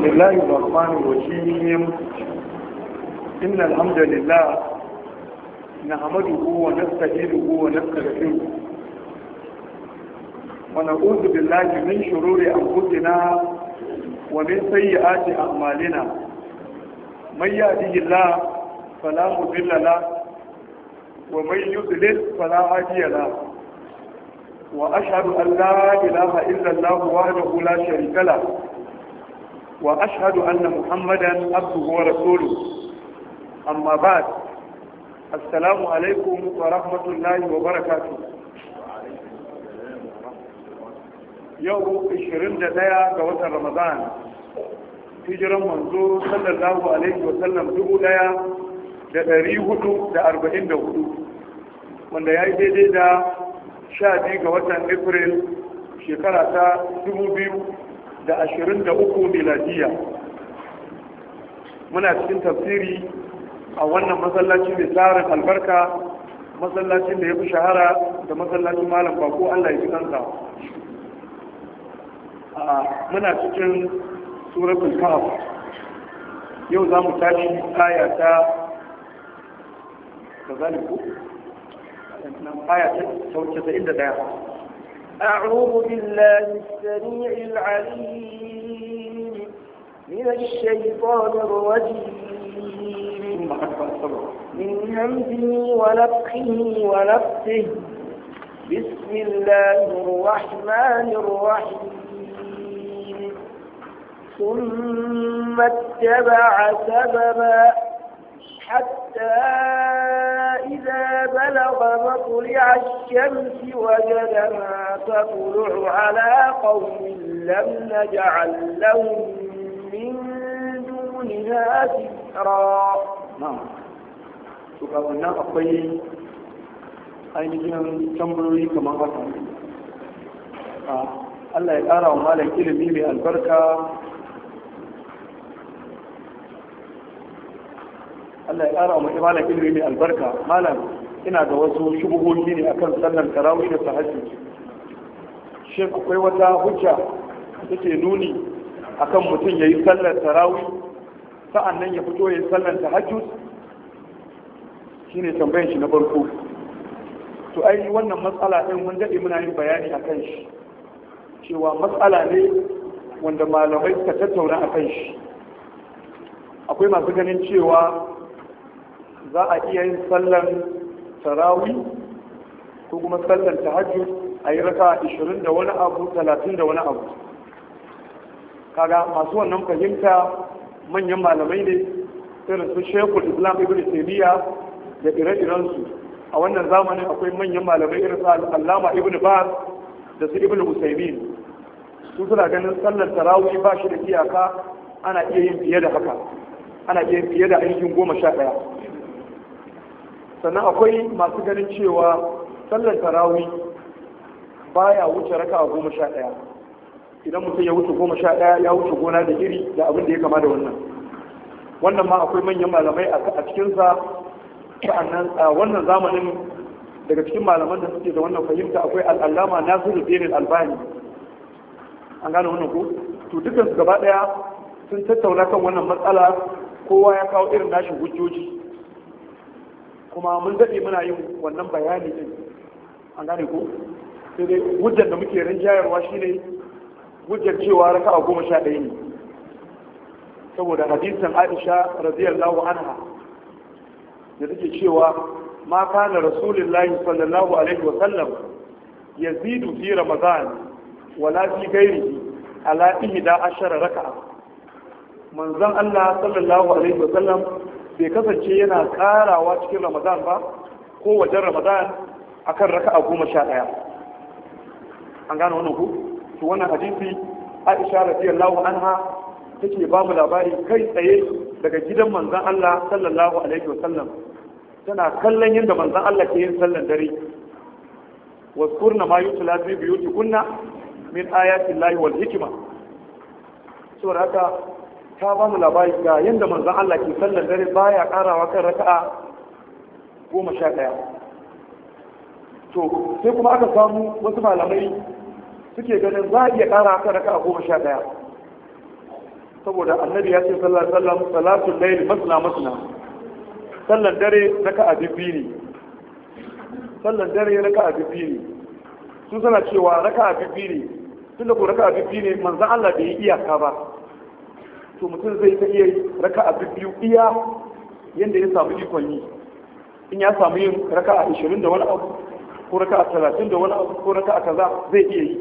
بسم الله الرحمن الرحيم إن الحمد لله نحمده ونستعينه ونستغفره ونعوذ بالله من شرور أنفسنا ومن سيئات أعمالنا من يهده الله فلا مضل له ومن يضلل فلا هادي له وأشهد أن لا إله إلا الله وحده لا شريك له وأشهد أن محمدا عبده ورسوله أما بعد السلام عليكم ورحمة الله وبركاته يوم 21 ga watan Ramadan hijiran manzo sallallahu alaihi wa sallam dubu daya da ɗari hudu da arba'in da hudu wanda ya yi daidai da sha biyu ga watan april shekara ta dubu biyu da ashirin da uku miladiya muna cikin tafsiri a wannan masallaci mai tsarin albarka masallacin da ya fi shahara da masallacin malam bako allah ya fi kansa muna cikin suratul kahf yau za mu tashi aya ta kazaliku aya ta sauke ta inda daya أعوذ بالله السميع العليم من الشيطان الرجيم من همزه ونفخه ونفسه بسم الله الرحمن الرحيم ثم اتبع سببا حتى إذا بلغ مطلع الشمس وجدها تطلع على قوم لم نجعل لهم من دونها سترا نعم shugabannin akwai ainihin tambayoyi kamar haka Allah ya ƙara wa malam ilimi mai albarka Allah ya ƙara wa malam ilimi mai albarka malam ina da wasu shubuhohi ne akan sallar tarawih da tahajjud shin akwai wata hujja da ke nuni akan mutum yayi sallar tarawih sa'annan ya fito yayi sallar tahajjud shine tambayar shi na farko to ai wannan matsala din mun dade muna yin bayani akan shi cewa matsala ne wanda malamai suka tattauna akan shi akwai masu ganin cewa za a iya yin sallar tarawi ko kuma sallar tahajjud a yi raka 20 da wani abu 30 da wani abu kaga masu wannan fahimta manyan malamai ne irin su shekul islam ibn taymiya da ire-irensu a wannan zamanin akwai manyan malamai irin su allama ibn baz da su ibn usaimin su suna ganin sallar tarawih ba shi da iyaka ana iya yin fiye da haka ana iya yin fiye da ainihin goma sha ɗaya sannan akwai masu ganin cewa sallar tarawih baya wuce raka a goma sha ɗaya idan mutum ya wuce goma sha ɗaya ya wuce gona da iri da abin da ya kama da wannan wannan ma akwai manyan malamai a cikinsa sa'annan a wannan zamanin daga cikin malaman da suke da wannan fahimta akwai al'allama nasiru dinin albani an gane wannan ko to dukkan su gaba daya sun tattauna kan wannan matsala kowa ya kawo irin nashi hujjoji kuma mun daɗe muna yin wannan bayani din an gane ko sai dai hujjar da muke rinjayarwa shine hujjar cewa raka'a goma sha ɗaya ne saboda hadisin aisha radiyallahu anha da take cewa ma kana rasulullahi sallallahu alaihi wa sallam yazidu fi ramadan wala fi ghairihi ala ihda ashara raka'a manzon Allah sallallahu alaihi wa sallam bai kasance yana karawa cikin ramadan ba ko wajen ramadan akan raka'a goma sha ɗaya an gane wannan ku to wannan hadisi Aisha radiyallahu anha take ba mu labari kai tsaye daga gidan manzon Allah sallallahu alaihi wa sallam tana kallon yadda manzon Allah ke yin sallan dare waskurna ma yutla fi buyutikunna min ayati llahi wal hikma saboda haka ta ba mu labari ga yadda manzon Allah ke sallan dare baya karawa kan raka'a goma sha ɗaya to sai kuma aka samu wasu malamai suke ganin za a iya kara kan raka'a goma sha ɗaya saboda annabi ya ce sallallahu alaihi wasallam salatul layl masna masna sallan dare raka'a biyu ne sallan dare raka'a biyu ne su suna cewa raka'a biyu ne tun da ko raka'a biyu ne manzon Allah bai yi iyaka ba to mutum zai ta iya raka'a biyu iya yanda ya samu ikon yi in ya samu yin raka'a 20 da wani abu ko raka'a 30 da wani abu ko raka'a kaza zai iya yi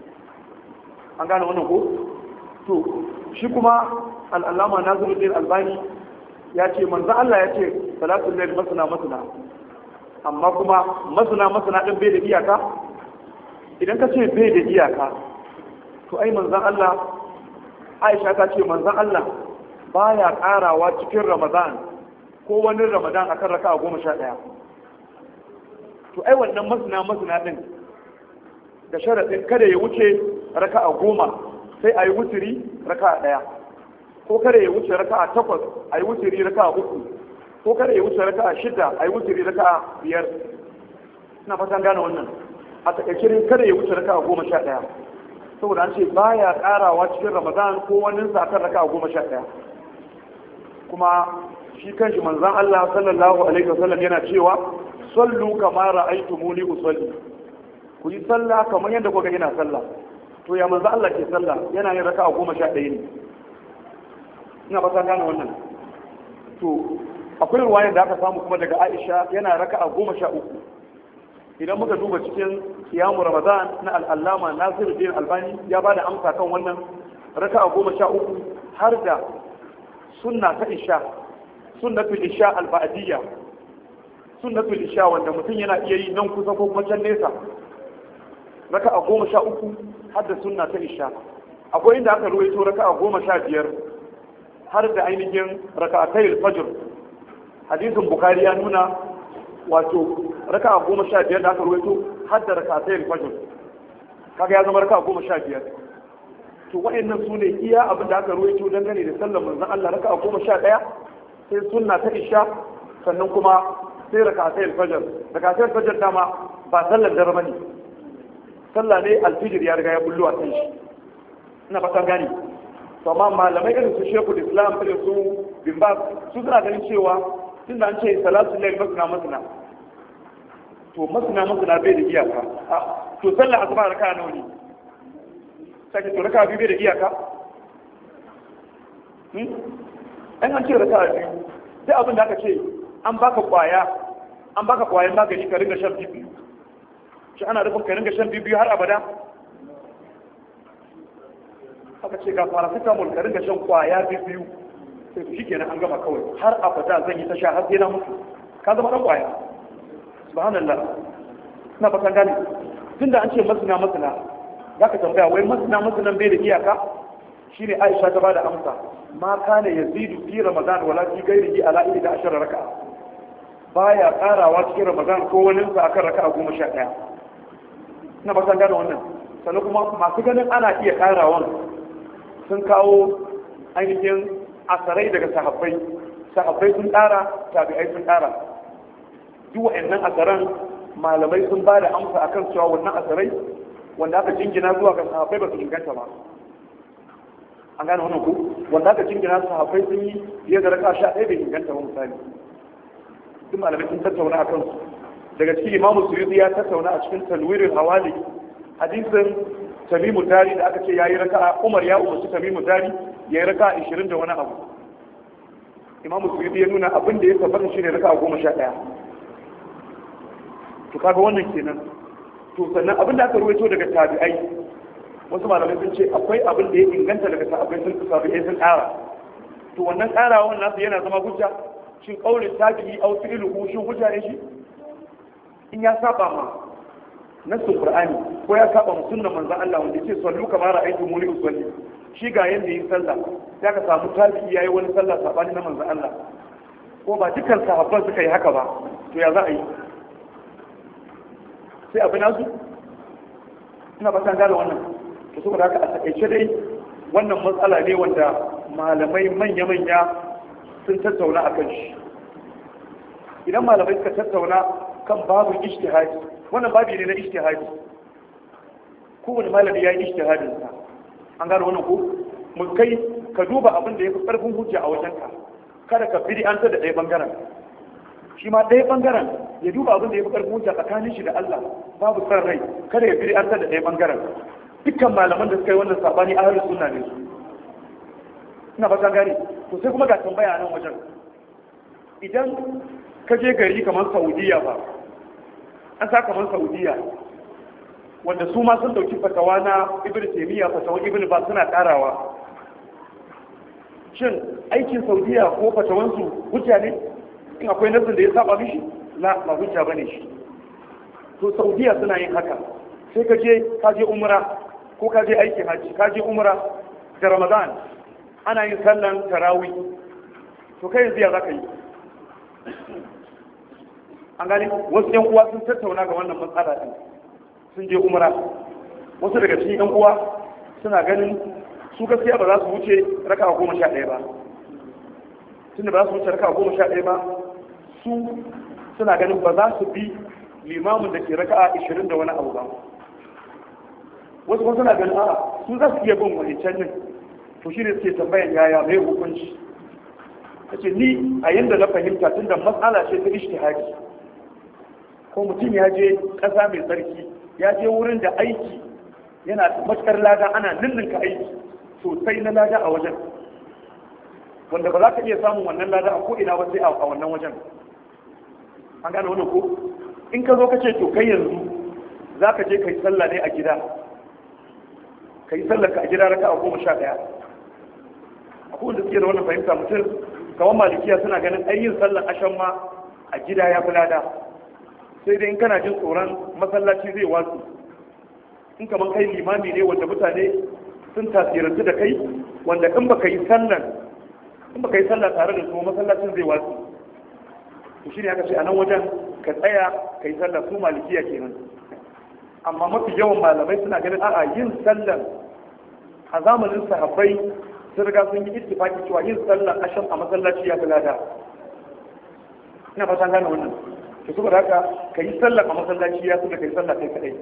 an gane wannan ko to shi kuma al'allama nasiruddin albani ya ce manzo Allah ya ce salatul layl masana masana amma kuma masana masana din bai da iyaka idan ka ce bai da iyaka to ai manzon Allah Aisha ta ce manzon Allah baya karawa cikin Ramadan ko wani Ramadan akan raka'a goma sha ɗaya to ai wannan masana masana din da sharaɗin kada ya wuce raka'a goma sai a yi wuturi raka'a ɗaya ko kada ya wuce raka'a takwas a yi wuturi raka'a uku ko kada ya wuce raka'a shida a yi wuturi raka'a biyar ina fatan gane wannan a takaice kada ya wuce raka'a goma sha ɗaya saboda an ce baya ƙarawa cikin ramadan ko wani sa kan raka'a goma sha ɗaya kuma shi kanshi manzon Allah sallallahu alaihi wasallam yana cewa sallu kama ra'aytumuni usalli ku yi sallah kamar yadda kuka ina sallah to ya manzo Allah ke sallah yana yin raka'a goma sha ɗaya ne ina ba gane wannan to akwai ruwayan da aka samu kuma daga Aisha yana raka'a goma sha uku idan muka duba cikin kiyamu Ramadan na al'allama Nasiruddin Albani ya bada amsa kan wannan raka'a goma sha uku har da sunna ta isha sunnatul isha al-ba'diyya sunnatul isha wanda mutum yana iya yi nan kusa ko kuma can nesa raka'a goma sha uku har da sunna ta isha akwai inda aka ruwaito raka'a goma sha biyar har da ainihin raka'atai fajr hadisin bukari ya nuna wato raka'a goma sha biyar da aka ruwaito har da raka'atai fajr kaga ya zama raka'a goma sha biyar to wa'annan su ne iya abin da aka ruwaito dangane da sallar manzon Allah raka'a goma sha ɗaya sai sunna ta isha sannan kuma sai raka'atai fajr raka'atai fajr dama ba sallar dare bane sallah ne alfijir ya riga ya bullo a kan shi ina fatan gani to amma malamai irin su shekul islam irin su bin ba su suna ganin cewa tun da an ce salatu lail masna masna to masna masna bai da iyaka to sallah asuba raka nawa ne sai to raka biyu bai da iyaka an an ce raka biyu duk abin da aka ce an baka kwaya an baka kwayan magani ka ringa shan biyu shi ana rufin ka ringa shan biyu har abada aka ce ga paracetamol ka ringa shan kwaya biyu sai shi kenan an gama kawai har abada zan yi ta sha har sai na mutu ka zama dan kwaya subhanallah ina fatan gane tunda an ce masana masana zaka tambaya wai masana masanan bai da iyaka shine Aisha ta bada amsa ma kana yazidu fi ramadan wala fi ghairihi ala ida ashara raka'a baya karawa cikin ramadan ko wani sa akan raka'a goma sha ɗaya ina fatan gane wannan sannan kuma masu ganin ana iya karawan sun kawo ainihin asarai daga sahabbai sahabbai sun ƙara tabi'ai sun ƙara duk wa'annan asaran malamai sun ba da amsa akan cewa wannan asarai wanda aka jingina zuwa ga sahabbai ba su inganta ba an gane wannan ku wanda aka jingina sahabbai sun yi fiye da raka sha ɗaya bai inganta ba misali duk malamai sun tattauna a kansu daga cikin imamu suyuti ya tattauna a cikin talwirin hawali hadisin tamimu dari da aka ce ya yi raka umar ya umarci tamimu dari ya yi raka ishirin da wani abu imamu suyuti ya nuna abin da ya tabbata shi ne raka goma sha ɗaya to kaga wannan kenan to sannan abin da aka ruwaito daga tabi'ai wasu malamai sun ce akwai abin da ya inganta daga sahabbai sun tabi'ai sun ƙara to wannan ƙarawan nasu yana zama hujja shin ƙaunin tabi'i au fi'luhu shin hujja ne shi in ya saba ma nassin qur'ani ko ya saba ma sunnan manzon Allah wanda yake sallu kamar ra'aytu muni usalli shi ga yanda yin sallah ya ka samu tabi'i yayi wani sallah sabani na manzon Allah ko ba dukkan sahabban suka yi haka ba to ya za a yi sai abin nasu ina ba san gane wannan to saboda haka a takaice dai wannan matsala ne wanda malamai manya-manya sun tattauna a kan shi idan malamai suka tattauna kan babu ijtihadi wannan babu ne na ijtihadi kowane malami ya yi ijtihadin sa an gano wannan ko mu kai ka duba abin da ya fi ƙarfin hujja a wajenka kada ka biri an da ɗaya ɓangaren shi ma ɗaya ɓangaren ya duba abin da ya fi ƙarfin hujja tsakanin shi da Allah babu san rai kada ya biri an da ɗaya ɓangaren dukkan malaman da suka yi wannan sabani ahlus sunna ne su ina ba gane to sai kuma ga tambaya nan wajen idan ka je gari kamar Saudiya ba an sa kamar Saudiya wanda su ma sun dauki fatawa na Ibn Taymiyyah fatawan Ibn ba suna karawa shin aikin Saudiya ko fatawansu hujja ne in akwai nasin da ya saba mishi la ba hujja bane shi to Saudiya suna yin haka sai ka je ka je umra ko ka je aikin hajji ka je umra da Ramadan ana yin sallan tarawih to kai yanzu ya zaka yi an gani wasu yan uwa sun tattauna ga wannan matsala din sun je umra wasu daga cikin yan uwa suna ganin su gaskiya ba za su wuce raka goma sha ɗaya ba tunda ba za su wuce raka goma sha ɗaya ba su suna ganin ba za su bi limamin da ke raka ashirin da wani abu ba wasu kuma suna ganin a su za su iya bin wancan din to shi ne suke tambayan yaya mai hukunci kace ni a yanda na fahimta tunda matsala ce ta ishtihadi ko mutum ya je ƙasa mai tsarki ya je wurin da aiki yana matukar lada ana ninninka aiki sosai na lada a wajen wanda ba za ka iya samun wannan lada a ko'ina ba sai a wannan wajen an gane wannan ko in ka zo ka ce to kai yanzu za ka je ka yi sallah ne a gida ka yi sallah ka a gida raka a goma sha ɗaya akwai wanda suke da wannan fahimta mutum kamar malikiya suna ganin ayyin sallan ashan ma a gida ya fi lada sai dai in kana jin tsoron masallaci zai watsu in kamar kai limami ne wanda mutane sun tasirantu da kai wanda in baka yi sallan in baka yi sallah tare da su masallacin zai watsu to shine aka ce a nan wajen ka tsaya ka yi sallah su malikiya kenan amma mafi yawan malamai suna ganin a'a yin sallan a zamanin sahabbai sun riga sun yi ittifaki cewa yin sallan asham a masallaci ya fi lada ina fatan gane wannan to saboda haka ka yi sallah a masallaci ya fi da ka yi sallah kai kadai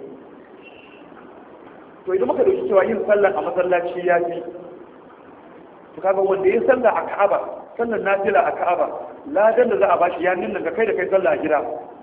to idan muka dauki cewa yin sallah a masallaci ya fi to kaga wanda ya sallah a Ka'aba sallan nafila a Ka'aba ladan da za a bashi ya nuna ga kai da kai sallah a gida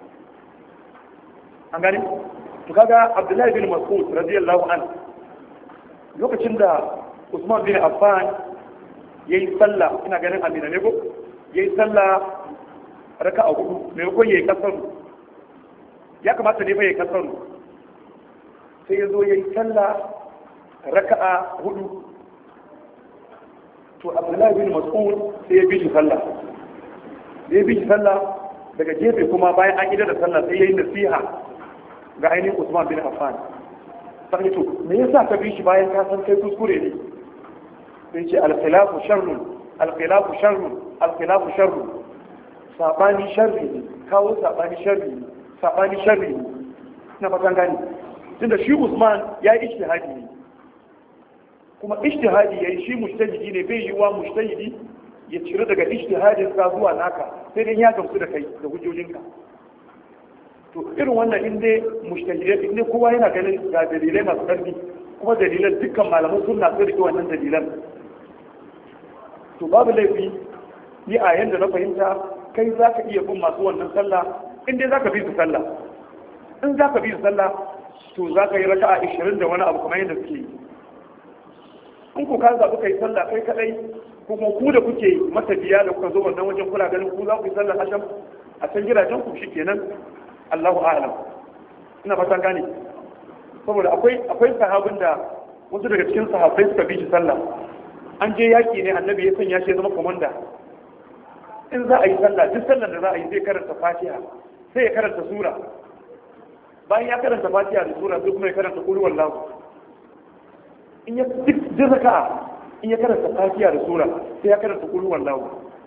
an gani to kaga Abdullahi bin Mas'ud radiyallahu an lokacin da Usman bin Affan yayi sallah ina ganin Amina ne ko yayi sallah raka'a hudu maimakon yayi kasaru ya kamata ne fa yayi kasaru sai ya zo ya yi sallah raka'a hudu to abdullahi bin mas'ud sai ya bi shi sallah da ya bi shi sallah daga gefe kuma bayan an idar da sallah sai ya yi nasiha ga ainihin usman bin affan sai to me yasa ka bi shi bayan ka san kai kuskure ne sai ce al-khilafu sharrun al-khilafu sharrun al-khilafu sharrun sabani sharri ne kawo sabani sharri ne sabani sharri ne na fatan gani tunda shi Usman ya yi ijtihadi ne kuma ijtihadi yayi shi mujtahidi ne bai yi wa mujtahidi ya cire daga ijtihadin sa zuwa naka sai dai ya gamsu da kai da hujjojinka to irin wannan in dai mujtahidai in dai kowa yana ganin ga dalilai masu ƙarfi kuma dalilan dukkan malaman sunna sun rike wannan dalilan to babu laifi ni a yanda na fahimta kai za ka iya bin masu wannan sallah in dai za ka bi su sallah in za ka bi su sallah to za ka yi raka a ishirin da wani abu kamar yadda suke yi in ku ka zaɓi ka yi sallah kai kaɗai kuma ku da kuke matafiya da kuka zo wannan wajen kula ganin ku za ku yi sallah asham a can gidajen ku shikenan Allahu a'lam ina fatan gane saboda akwai akwai sahabin da wasu daga cikin sahabbai suka bi shi sallah an je yaki ne annabi ya sanya shi ya zama komanda in za a yi sallah duk sallar da za a yi zai karanta fatiha sai ya karanta sura bayan ya karanta fatiha da sura sai kuma ya karanta qul wallahu in ya duk raka'a in ya karanta fatiha da sura sai ya karanta qul wallahu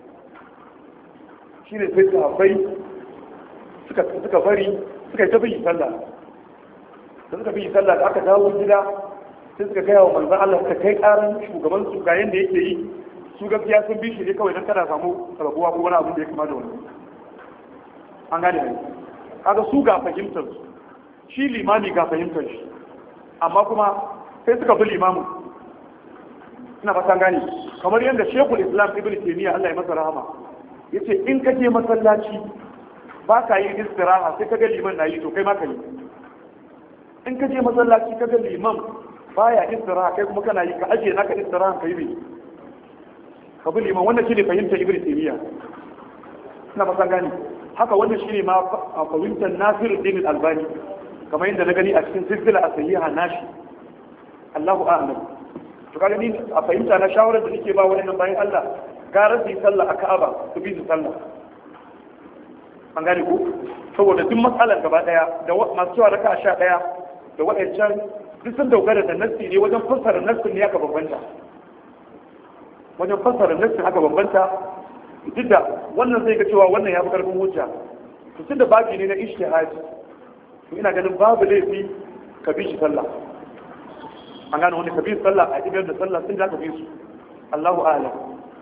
shine sai sahabbai suka suka bari suka yi ta bi sallah da suka bi sallah da aka dawo gida sai suka gaya wa manzon Allah suka kai karan shugaban su ga yanda yake yi su gaskiya sun bi shi ne kawai don kada samu rabuwa ko wani abu da ya kama da wani an gane ne kaga su ga fahimtar su shi limami ga fahimtar shi amma kuma sai suka bi limamu ina fatan gane kamar yadda shekul islam ibn taymiya Allah ya masa rahama yace in ka je masallaci ba ka yi istiraha sai ka ga liman na yi to kai ma ka yi in ka je masallaci ka ga liman baya istiraha kai kuma kana yi ka ajiye naka istiraha ka yi bai ka bi liman wannan shine fahimtar ibn taymiya ina fatan gane haka wannan shine ma fahimtar nasiruddin albani kamar yadda na gani a cikin silsila a sahiha nashi Allahu a'lam to kaga ni a fahimta na shawarar da nake ba wannan bayan Allah gara su yi sallah a Ka'aba su bi su sallah an gane ku saboda duk matsalar gaba daya da masu cewa raka sha daya da waɗancan duk sun dogara da nassi ne wajen fassara nassin ne aka bambanta wajen fassara nassin aka bambanta duk da wannan zai ga cewa wannan ya fi karfin hujja to tunda babi ne na ishtihadi to ina ganin babu laifi ka bi shi sallah an gane wani ka bi sallah a idan da sallah sun da ka bi su Allahu a'lam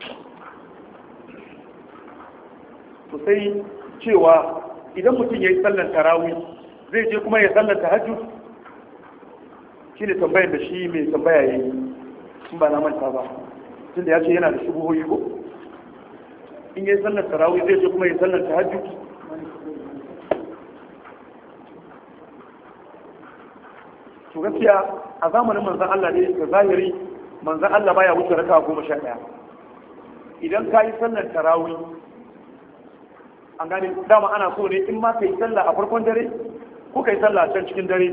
to sai cewa idan mutum ya yi sallar tarawih zai je kuma ya sallar tahajjud shi ne tambayar da shi mai tambaya ya yi sun ba na manta ba tun da ya ce yana da shubuhoyi ko in ya yi sallar tarawih zai je kuma ya sallar tahajjud to gaskiya a zamanin manzan Allah ne da zahiri manzan Allah baya wuce raka goma sha ɗaya idan ka yi sallar tarawih an gane dama ana so ne in ma ka yi sallah a farkon dare ko ka yi sallah a can cikin dare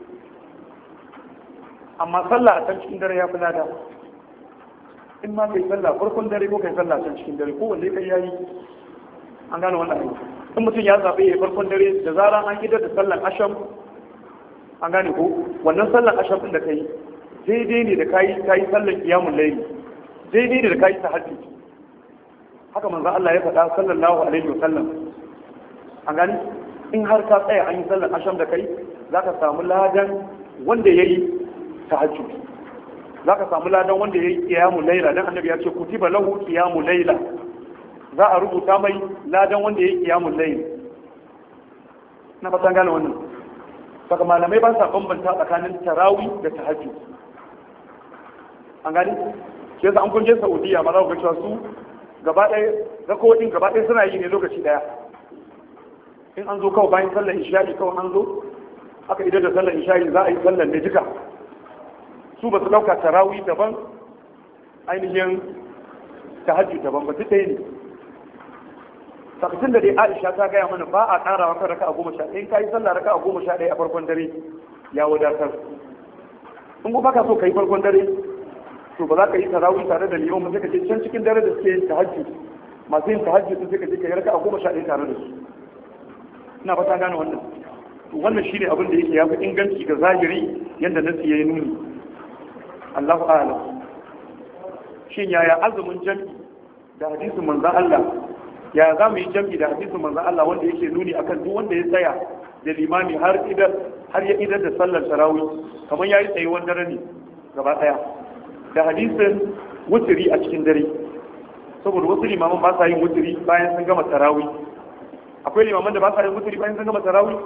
amma sallah a can cikin dare ya fi lada in ma ka yi sallah a farkon dare ko ka yi sallah a can cikin dare ko wanda ka yayi an gane wannan aiki in mutum ya zaɓe ya farkon dare da zaran an idar da sallan asham an gane ko wannan sallan asham ɗin da ka yi daidai ne da ka yi ka yi sallan kiyamun laili daidai ne da ka yi tahajjud haka manzo Allah ya faɗa sallallahu alaihi wasallam an gani in har ka tsaya an yi sallar asham da kai zaka samu ladan wanda yayi tahajjud zaka samu ladan wanda yayi qiyamul layla dan annabi ya ce kutiba lahu qiyamul layla za a rubuta mai ladan wanda yayi qiyamul layl na fatan gane wannan saka malamai ba sa bambanta tsakanin tarawih da tahajjud an gani shi yasa an kun je Saudiya ma za ku ga cewa su gaba ɗaya rakowadin gaba ɗaya suna yi ne lokaci ɗaya in an zo kawai bayan sallar isha'i kawai an zo aka idan da sallar isha'i za a yi sallar ne duka su ba su ɗauka tarawih daban ainihin tahajjud daban ba duk ɗaya ne sakatun da dai aisha ta gaya mana ba a ƙara wata raka a goma sha ɗaya in ka yi sallah raka a goma sha ɗaya a farkon dare ya wadatar in ko baka so ka yi farkon dare to ba za ka yi tarawih tare da liman ba sai ka je can cikin dare da suke yin tahajjud masu yin tahajjud sai ka je ka yi raka a goma sha ɗaya tare da su ina fata gane wannan wannan shine abin da yake ya fi inganci ga zahiri yadda nasi ya yi nuni Allahu a'lam shin yaya azumin jami'i da hadisin manzon Allah ya za mu yi jami'i da hadisin manzon Allah wanda yake nuni akan duk wanda ya tsaya da limami har idan har ya idar da sallar tarawih kamar yayi tsayuwar dare ne gaba daya da hadisin wuturi a cikin dare saboda wasu limaman ba sa yin wuturi bayan sun gama tarawih akwai limaman da ba sa yin wuturi bayan sun gama tarawih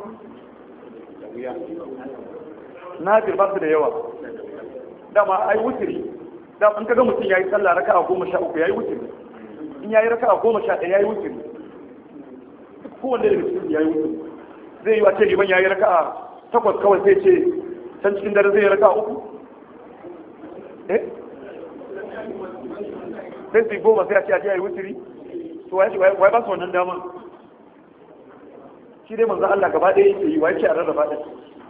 nadir ba su da yawa dama ai wuturi da an kaga mutum yayi sallah raka'a goma sha uku yayi wuturi in yayi raka'a goma sha ɗaya yayi wuturi kowanne daga cikin yayi wuturi zai yi wace liman yayi raka'a takwas kawai sai ce can cikin dare zai yi raka'a uku eh sai su goma sai a ce a yayi wuturi to wai wai ba su wannan dama shi dai manzo Allah gaba ɗaya yake yi wai ce a rarraba ɗaya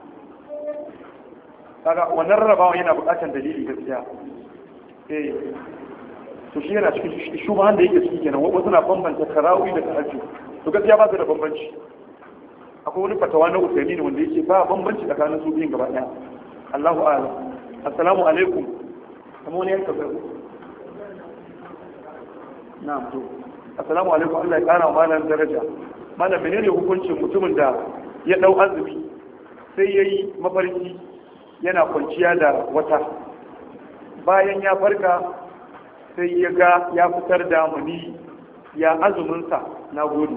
kaga wannan rarrabawa yana buƙatar dalili gaskiya eh to shi yana cikin shubahan da yake ciki kenan wasu na bambanta tarawih da tahajjud to gaskiya ba su da bambanci akwai wani fatawa na usaimi ne wanda yake ba bambanci tsakanin su biyun gaba ɗaya Allahu a'lam assalamu alaikum kamar wani yanka zai na'am to assalamu alaikum Allah ya kara wa malam daraja malam menene hukuncin mutumin da ya dau azumi sai yayi mafarki yana kwanciya da wata bayan ya farka sai ya ga ya fitar da muni ya azuminsa na gode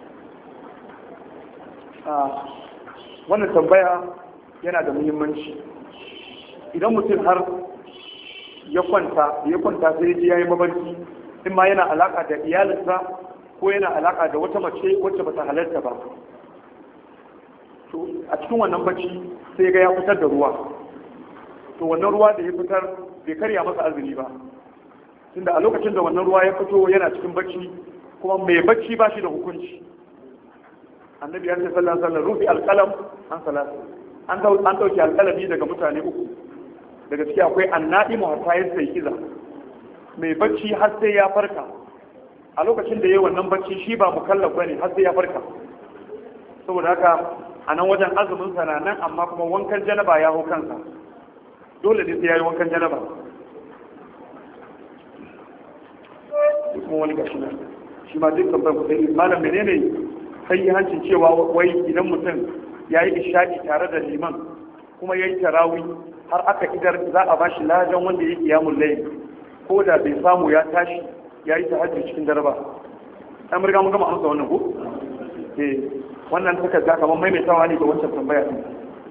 wannan tambaya yana da muhimmanci idan mutum har ya kwanta ya kwanta sai ya yi mabarki in ma yana alaka da iyalinsa ko yana alaka da wata mace wacce bata halarta ba to a cikin wannan bacci sai ga ya fitar da ruwa to wannan ruwa da ya fitar bai karya masa azumi ba tunda a lokacin da wannan ruwa ya fito yana cikin bacci kuma mai bacci ba shi da hukunci annabi ya ce sallallahu alaihi wasallam rufi alqalam an salatu an an dauki alqalami daga mutane uku daga ciki akwai annaimu hatta ya sai kiza mai bacci har sai ya farka a lokacin da yayi wannan bacci shi ba mukallaf bane har sai ya farka saboda haka a nan wajen azumin sa nan amma kuma wankan janaba ya hau kansa dole ne sai yayi wankan janaba kuma wani gashi nan shi ma duk tambayar ku sai malam menene sai hancin cewa wai idan mutum ya yi isha'i tare da liman kuma ya yi tarawi har aka idar za a bashi lajan wanda ya yi kiyamun layi ko da bai samu ya tashi ya yi tahajjud cikin dare ba an riga mun gama amsa wannan ko eh wannan takarda kamar maimaitawa ne ga wancan tambaya din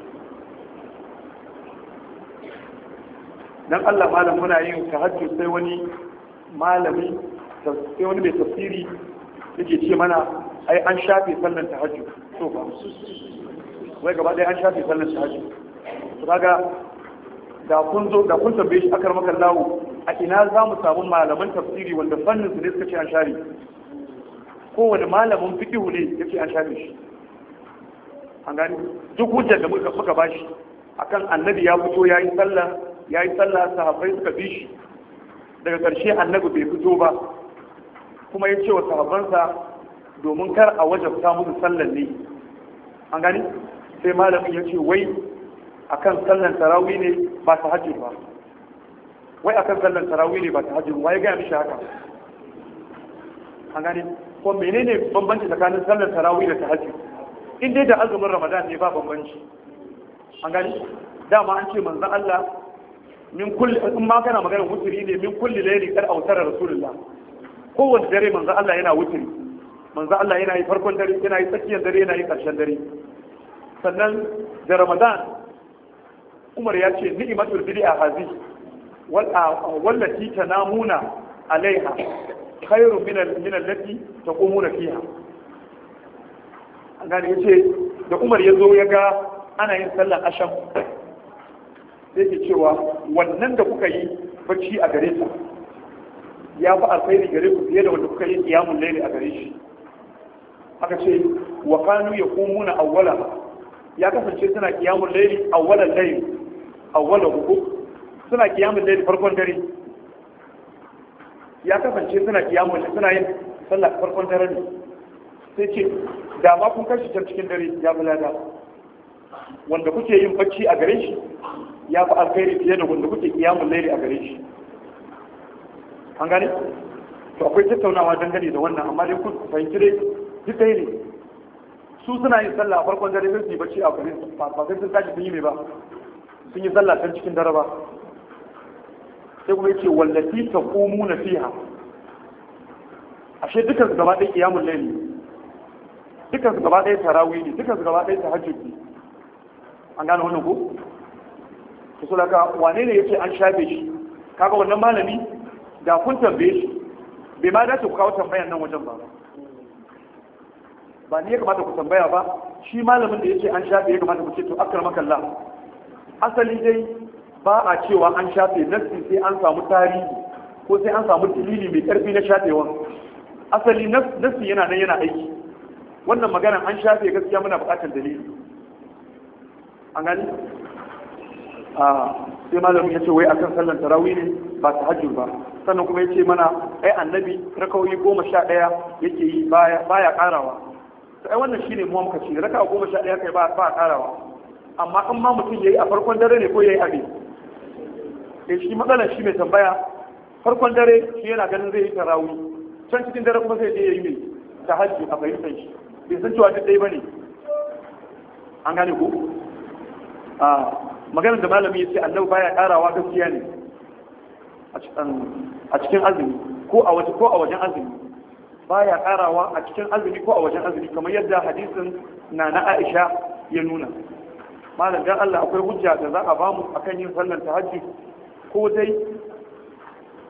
dan Allah malam muna yin tahajjud sai wani malami sai wani mai tafsiri yake ce mana ai an shafe sallan tahajjud to ba wai gaba ɗaya an shafe sallan tahajjud to kaga da kun zo da kun tambaye shi akar maka lawo a ina za mu samu malaman tafsiri wanda fannin su ne suka ce an share kowane malamin fiqihu ne yace an share shi an gani duk hujjar da muka muka bashi akan annabi ya fito yayi sallah yayi sallah sahabbai suka bi shi daga ƙarshe annabi bai fito ba kuma ya ce wa sahabbansa domin kar a wajabta musu sallan ne an gani sai malamin ya ce wai akan sallan tarawih ne ba ta hajji ba wai akan sallan tarawih ne ba ta hajji ba ya gaya mishi haka an gani ko menene bambanci tsakanin sallan tarawih da ta hajji in dai da azumin ramadan ne ba bambanci an gani dama an ce manzon Allah min kulli in ma kana magana wuturi ne min kulli layli kar autara rasulullah kowanne dare manzo Allah yana wuturi manzo Allah yana yi farkon dare yana yi tsakiyar dare yana yi karshen dare sannan da Ramadan Umar ya ce ni'matul bid'a hazi wallati tanamuna alaiha khairu min min allati taqumuna fiha an gane yace da Umar ya zo ya ga ana yin sallar asham sai ke cewa wannan da kuka yi bacci a gare ta ya fi alkhairi gare ku fiye da wanda kuka yi kiyamun laili a gare shi aka ce wa kanu ya kumuna awwala ya kasance suna kiyamun laili awwalan laili awwalan huku suna kiyamun laili farkon dare ya kasance suna kiyamun suna yin sallah farkon dare ne sai ce da ma kun kashi can cikin dare ya bulada wanda kuke yin bacci a gare shi ya fi alkhairi fiye da wanda kuke kiyamun laili a gare shi an gane to akwai tattaunawa dangane da wannan amma dai kun fahimci dai duk dai ne su suna yin sallah a farkon dare sai su yi bacci a gare ba sai sun tashi sun yi mai ba sun yi sallah can cikin dare ba sai kuma yace wallati taqumuna fiha ashe dukkan su gaba ɗaya kiyamun laili dukkan su gaba ɗaya tarawih ne dukkan su gaba ɗaya tahajjud ne an gane wannan ko to so daga wane ne yake an shafe shi kaga wannan malami da kun tambaye shi bai ma dace ku kawo tambayan nan wajen ba ba ni ya kamata ku tambaya ba shi malamin da yake an shafe ya kamata ku ce to akar makalla asali dai ba a cewa an shafe nassi sai an samu tarihi ko sai an samu dalili mai karfi na shafewan asali nassi yana nan yana aiki wannan maganan an shafe gaskiya muna buƙatar dalili an gani sai malamin ya ce wai akan sallan tarawih ne ba ta hajjur ba sannan kuma ya ce mana ai annabi rakawoyi goma sha ɗaya yake yi baya ƙarawa to ai wannan shine mu muka ce raka goma sha ɗaya kai ba ba ƙarawa amma in ma mutum yayi a farkon dare ne ko yayi abin eh shi matsalar shi mai tambaya farkon dare shi yana ganin zai yi tarawih can cikin dare kuma zai je yayi mai tahajjud a fahimtar shi bai san cewa duk dai bane an gane ko a maganar da malami ya ce annabi baya karawa gaskiya ne a cikin azumi ko a waje ko a wajen azumi baya karawa a cikin azumi ko a wajen azumi kamar yadda hadisin na na Aisha ya nuna malam dan Allah akwai hujja da za a bamu akan yin sallar tahajjud ko dai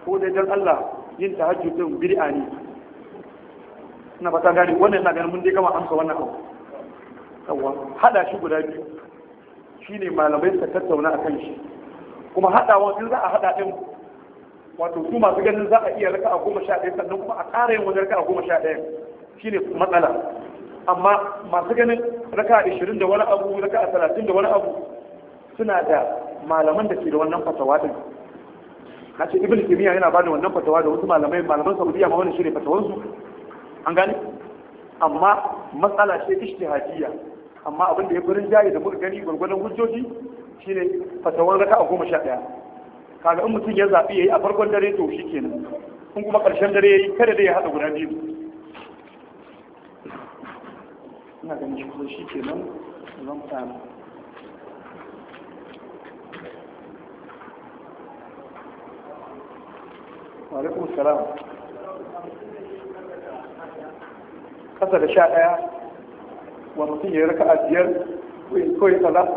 ko dai dan Allah yin tahajjud din bid'a ne ina fata gani wannan ina ganin mun dai gama amsa wannan abu yawa hada shi guda biyu shine malamai suka tattauna akan shi kuma hadawa in za a hada din wato su masu ganin za a iya raka a goma sha ɗaya sannan kuma a ƙara yin wani raka a goma sha ɗaya shine matsala amma masu ganin raka a ishirin da wani abu raka a talatin da wani abu suna da malaman da ke da wannan fatawa din na ce ibn kimiyya yana ba da wannan fatawa da wasu malamai malaman saudiya ma wannan shine fatawansu an gane amma matsala ce ishtihadiyya amma abin da ya furin jayi da muka gani gwargwadon hujjoji shine fatawan raka a goma sha ɗaya kaga in mutum ya zaɓi ya yi a farkon dare to shi kenan in kuma ƙarshen dare ya yi kada dai ya haɗa guda biyu ina ganin shi kuma shi kenan zan samu alaikum salam kasa da sha ɗaya wa mutum ya yi raka a biyar ko ya kaza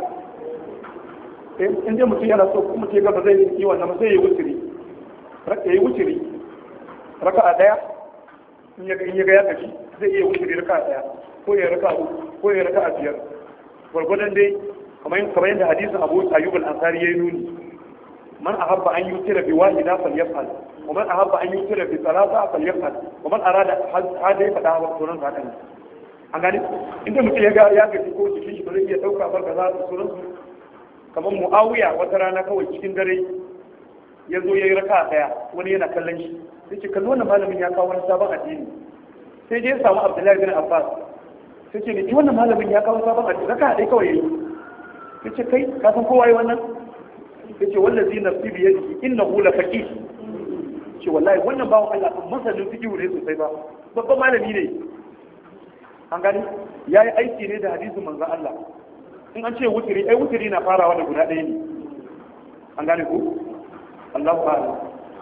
in dai mutum yana so kuma ce gaba zai yi wannan sai ya yi wuturi ya yi wuturi raka a ɗaya in ya ga ya gaji zai iya wuturi raka a ɗaya ko ya raka uku ko ya raka a biyar gwargwadon dai kamar yadda hadisin abu ayyub al-ansari ya yi nuni man ahabba an yutira bi wahida falyafal wa man ahabba an yutira bi thalatha falyafal wa man arada hada ya fada wa sunan haka ne an gani inda mutum ya ga ya gaji ko jikin shi ba zai iya dauka ba kaza da sunan su kamar muawiya wata rana kawai cikin dare ya zo ya yi raka daya wani yana kallon shi sai ce kalli wannan malamin ya kawo wani sabon addini sai dai ya samu abdullahi bin abbas sai ce ne wannan malamin ya kawo sabon addini raka dai kawai yayi sai ce kai ka san kowa yi wannan yace wallazi nafsi bi yadihi innahu la faqih ce wallahi wannan bawo Allah kan masanin fiqh ne sosai ba babban malami ne an gani yayi aiki ne da hadisin manzon Allah in an ce wutiri ai wutiri na farawa da guda ɗaya ne an gane ku Allahu a'lam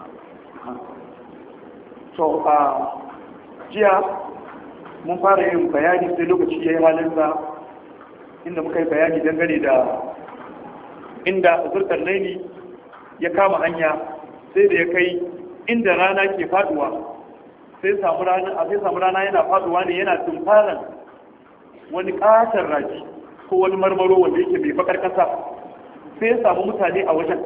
to a jiya mun fara yin bayani sai lokaci yayi halinsa inda muka yi bayani dangane da inda zurkar laili ya kama hanya sai da ya kai inda rana ke faduwa sai samu rana a sai samu rana yana faduwa ne yana tumfaran wani katar raji ko wani marmaro wanda yake mai bakar kasa sai ya samu mutane a wajen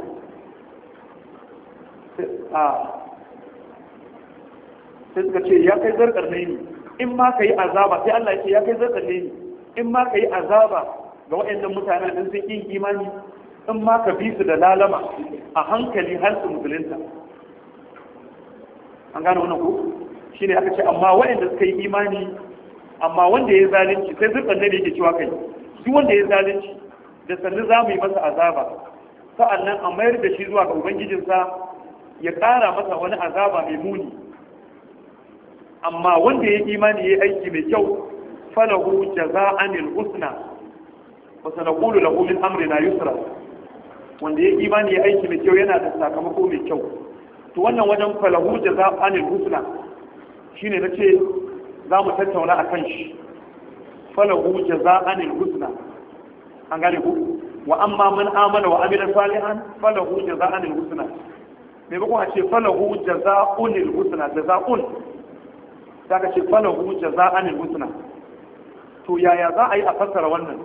sai suka ce ya kai zarkar laili in ma ka yi azaba sai Allah ya ce ya kai zarkar laili in ma ka yi azaba ga waɗannan mutanen din sun yin imani in ma ka bi su da lalama a hankali har su musulunta an gane wannan ko shi ne aka ce amma waɗanda suka yi imani amma wanda ya zalunci sai zurɓar da yake cewa kai duk wanda ya zalunci da sannu za mu yi masa azaba sa'annan a mayar da shi zuwa ga ubangijinsa ya ƙara masa wani azaba mai muni amma wanda ya yi imani ya yi aiki mai kyau falahu jaza'anil husna wa sanaqulu lahu min amrina yusra wanda ya imani ya aiki mai kyau yana da sakamako mai kyau to wannan wajen falahu da za a nil husna shine na ce za mu tattauna a kan shi falahu da za a nil husna an gane ku wa amma man amana wa amila salihan falahu da za a nil husna mai bakon a ce falahu da za a nil husna da za un ta ka ce falahu da za a nil husna to yaya za a yi a fassara wannan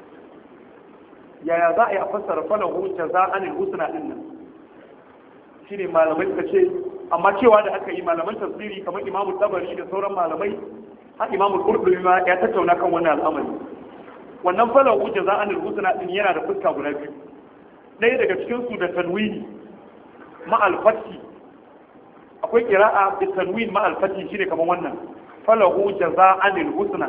yaya za a yi a fassara falahu jaza'anil husna din nan shine malamai suka ce amma cewa da aka yi malaman tafsiri kamar imamu tabari da sauran malamai har imamu qurtubi ma ya tattauna kan wannan al'amari wannan falahu jaza'anil husna din yana da fuska guda biyu ɗaya daga cikin su da tanwini ma al-fathi akwai qira'a bi tanwin ma al-fathi shine kamar wannan falahu jaza'anil husna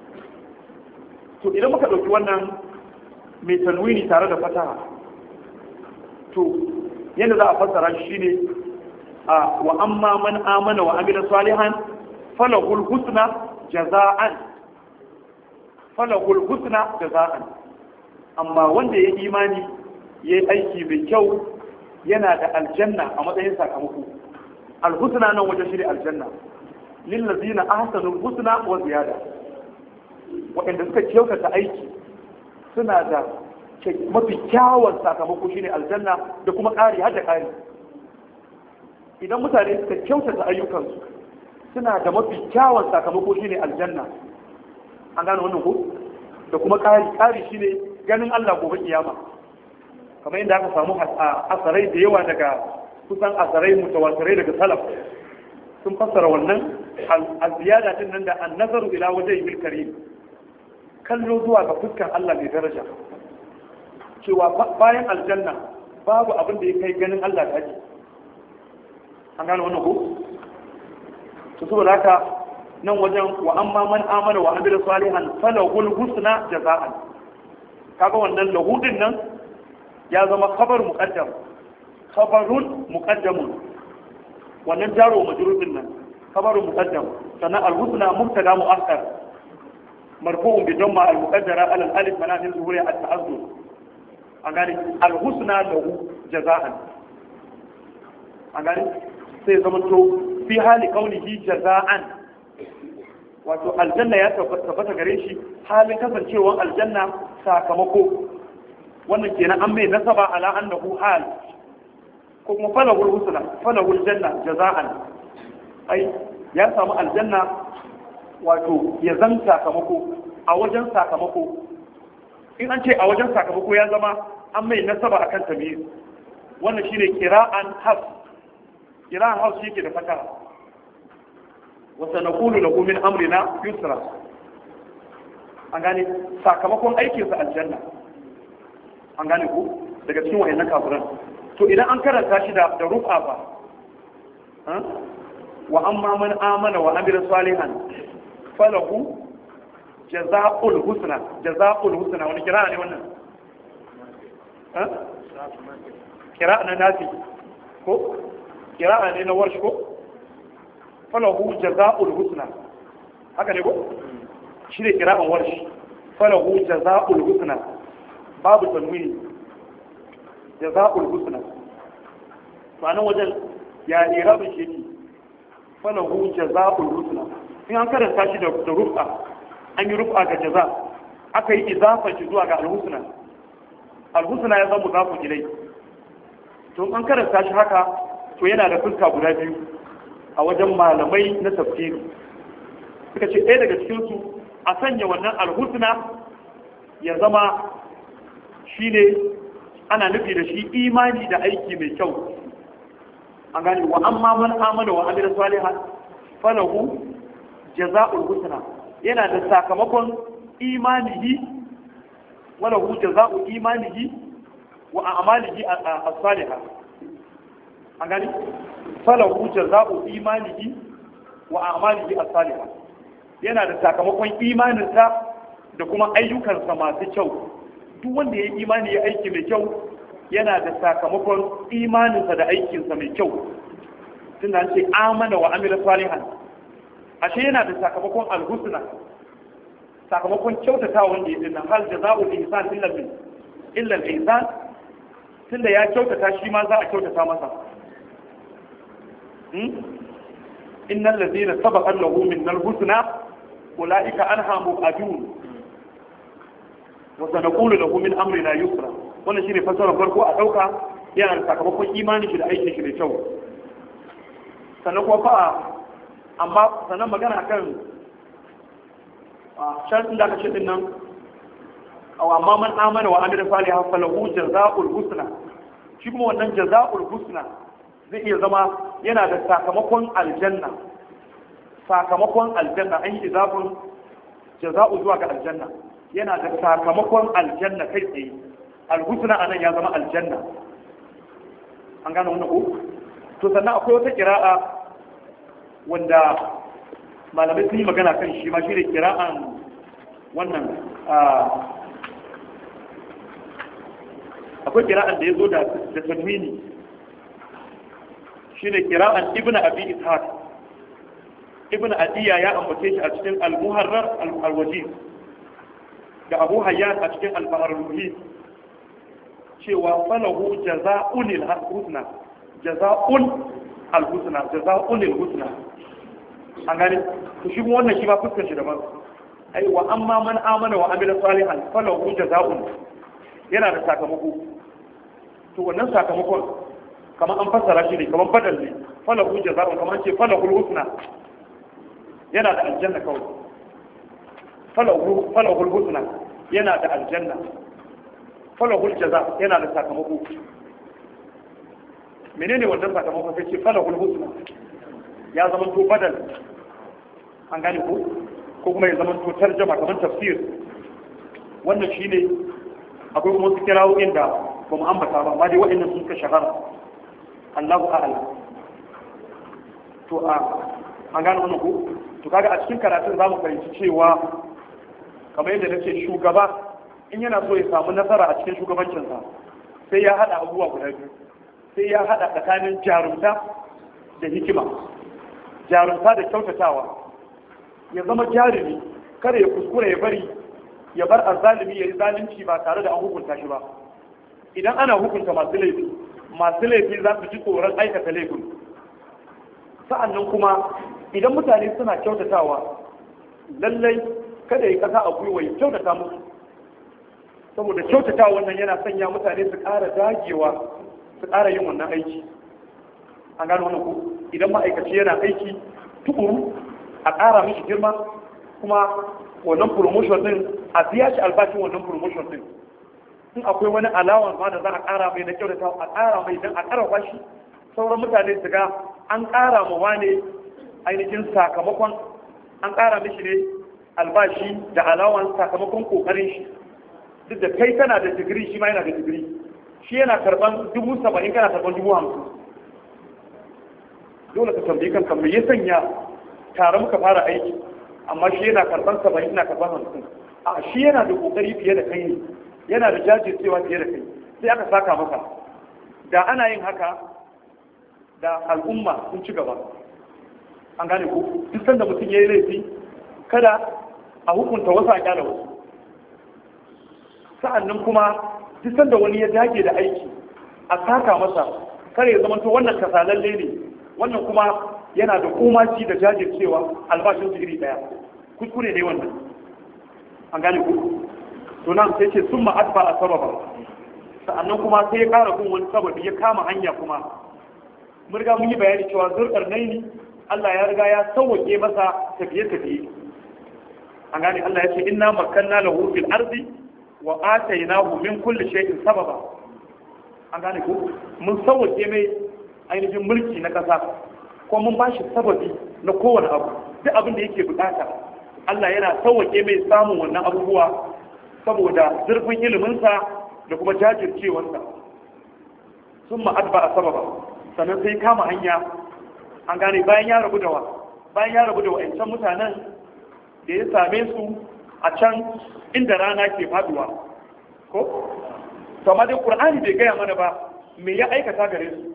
to idan muka dauki wannan mai tanwini tare da fataha to yadda za a fassara shi ne a wa amma man amana wa amila salihan falahul husna jaza'an falahul husna jaza'an amma wanda ya imani ya yi aiki mai kyau yana da aljanna a matsayin sakamako alhusna nan wajen shi aljanna lillazina ahsanul husna wa ziyada waɗanda suka kyautata aiki suna da mafi kyawun sakamako shine aljanna da kuma ƙari har da ƙari idan mutane suka kyautata ayyukansu suna da mafi kyawun sakamako shine aljanna an gane wannan ko da kuma ƙari ƙari shine ganin Allah gobe kiyama kamar yadda aka samu asarai da yawa daga kusan asarai mutawatirai daga salaf sun fassara wannan al-ziyada din nan da an-nazaru ila wajhil karim kallo zuwa ga fuskar Allah mai daraja cewa bayan aljanna babu abin da ya kai ganin Allah kaji an gane wannan ko to saboda haka nan wajen wa amma man amana wa amila salihan falahul husna jaza'an kaga wannan lahudin nan ya zama khabar muqaddam khabarun muqaddamun wannan jaro majrurun nan khabarun muqaddam sannan al-husna mubtada mu'akkar marfu'un bi damma al-muqaddara ala al-alif manazil zuhuri at-ta'azzur an gane al-husna lahu jaza'an an gane sai zama to fi hali kaunihi jaza'an wato aljanna ya tabbata gare shi halin kasancewar aljanna sakamako wannan kenan an mai nasaba ala annahu hal ko kuma falahul husna falahul janna jaza'an ai ya samu aljanna wato ya zan sakamako a wajen sakamako in an ce a wajen sakamako ya zama an mai nasaba akan tamyiz wannan shine kira'an hafs kira'an hafs yake da fatara وسنقول له من امرنا يسرا an gane sakamakon aikinsa aljanna an gane ku daga cikin wayannan kafiran to idan an karanta shi da da rufa ba wa amma man amana wa amila salihan falahu jazaa'ul husna jazaa'ul husna wani kira ne wannan kira na nafi ko kira ne na warshi ko falahu jaza'ul husna haka ne ko shi ne kira'an warshi falahu jaza'ul husna babu tanwini jaza'ul husna ma'anan wajen ya irabin shi yake falahu jaza'ul husna in an karanta shi da rufa an yi rufa ga jaza aka yi izafa shi zuwa ga alhusna alhusna ya zama zafu gilai to an karanta shi haka to yana da fuska guda biyu a wajen malamai na tafsiri suka ce ɗaya daga cikinsu a sanya wannan alhusna ya zama shi ne ana nufi da shi imani da aiki mai kyau an gane wa amma man amana wa amira salihan falahu jaza'ul husna yana da sakamakon imanihi walahu jaza'u imanihi wa a'malihi as-salihah an gani falahu jaza'u imanihi wa a'malihi as-salihah yana da sakamakon imaninsa da kuma ayyukansa masu kyau duk wanda ya yi imani ya aiki mai kyau yana da sakamakon imaninsa da aikinsa mai kyau tun da ce amana wa amila salihan ashe yana da sakamakon alhusna sakamakon kyautata wanda ya dinnan hal jaza'u ihsan illa bil illa al-ihsan tunda ya kyautata shi ma za a kyautata masa innal ladina sabaqa lahu min al-husna ulaika anha mubadun wa sanaqulu lahu min amrina yusra wannan shine fasarar farko a dauka yana da sakamakon imani shi da aikin shi da kyau sannan kuma fa amma sannan magana kan shan da aka ce din nan aw amma man amana wa amila salihan falahu jazaa'ul husna shi kuma wannan jazaa'ul husna zai iya zama yana da sakamakon aljanna sakamakon aljanna an yi izafin jaza'u zuwa ga aljanna yana da sakamakon aljanna kai tsaye alhusna anan ya zama aljanna an gane wannan ko to sannan akwai wata kira'a wanda malamai sun yi magana kan shi ma shi ne kira'an wannan akwai kira'an da ya zo da tanwini shi ne kira'an ibn abi ishaq ibn adiya ya ambace shi a cikin al-muharrar al-wajiz da abu hayyan a cikin al-bahar cewa falahu jaza'un al-husna jaza'un al-husna jaza'un al-husna an gane to shi wannan shi ba fuskar shi daban ai wa amma man amana wa amila salihan falahu jaza'un yana da sakamako to wannan sakamakon kamar an fassara shi ne kamar badal ne falahu jaza'un kamar ce falahul husna yana da aljanna kawai falahu falahul husna yana da aljanna falahul jaza yana da sakamako menene wannan sakamako sai ce falahul husna ya zama to badal an gane ko ko kuma ya zama to tarjama kamar tafsir wannan shine akwai kuma su kirawo inda ba mu ambata ba amma dai waɗannan sun ka shahara Allahu a'lam to a an gane wannan ko to kaga a cikin karatun zamu fahimci cewa kamar yadda nace shugaba in yana so ya samu nasara a cikin shugabancinsa sai ya hada abubuwa guda biyu sai ya hada tsakanin jarumta da hikima jarumta da kyautatawa ya zama jarumi kada ya kuskure ya bari ya bar azzalimi ya yi zalunci ba tare da an hukunta shi ba idan ana hukunta masu laifi masu laifi za su ji tsoron aikata laifin sa'annan kuma idan mutane suna kyautatawa lallai kada ya kasa a gwiwa ya kyautata musu saboda kyautatawa wannan yana sanya mutane su ƙara dagewa su ƙara yin wannan aiki an gano wannan ku idan ma'aikaci yana aiki tukuru a ƙara mishi girma kuma wannan promotion din a biya shi albashin wannan promotion din in akwai wani alawan ma da za a ƙara mai na kyautata a ƙara mai don a ƙara shi sauran mutane su ga an ƙara ma wane ainihin sakamakon an ƙara mishi ne albashi da alawan sakamakon ƙoƙarin shi duk da kai kana da digiri shi ma yana da digiri shi yana karɓan dubu saba'in kana karɓan dubu hamsin dole ka tambayi kanka me ya sanya tare muka fara aiki amma shi yana karɓan saba'in ina karɓan hamsin a shi yana da ƙoƙari fiye da kai ne yana da jajircewa fiye da kai sai aka saka masa da ana yin haka da al'umma sun ci gaba an gane ku duk sanda mutum ya yi laifi kada a hukunta wasu a kyala wasu sa'annan kuma duk sanda wani ya dage da aiki a saka masa kare ya zama to wannan kasalalle ne wannan kuma yana da komaci da jajircewa albashin digiri daya kuskure ne wannan an gane ku to nan sai ce sun ma'adba a sababa sa'annan kuma sai ya kara kun wani sababi ya kama hanya kuma mun riga mun yi bayani cewa zurkar naini Allah ya riga ya sauwake masa tafiye-tafiye an gane Allah ya ce inna makanna lahu fil ardi wa atainahu min kulli shay'in sababa an gane ko mun sauwake mai ainihin mulki na kasa ko mun bashi sababi na kowane abu duk abin da yake bukata Allah yana sauwake mai samun wannan abubuwa saboda zurfin iliminsa da kuma jajircewarsa sun ma'adba a sababa sannan sai kama hanya an gane bayan ya rabu da wa bayan ya rabu da wa'ancan mutanen da ya same su a can inda rana ke faduwa ko to amma dai qur'ani bai gaya mana ba me ya aikata gare su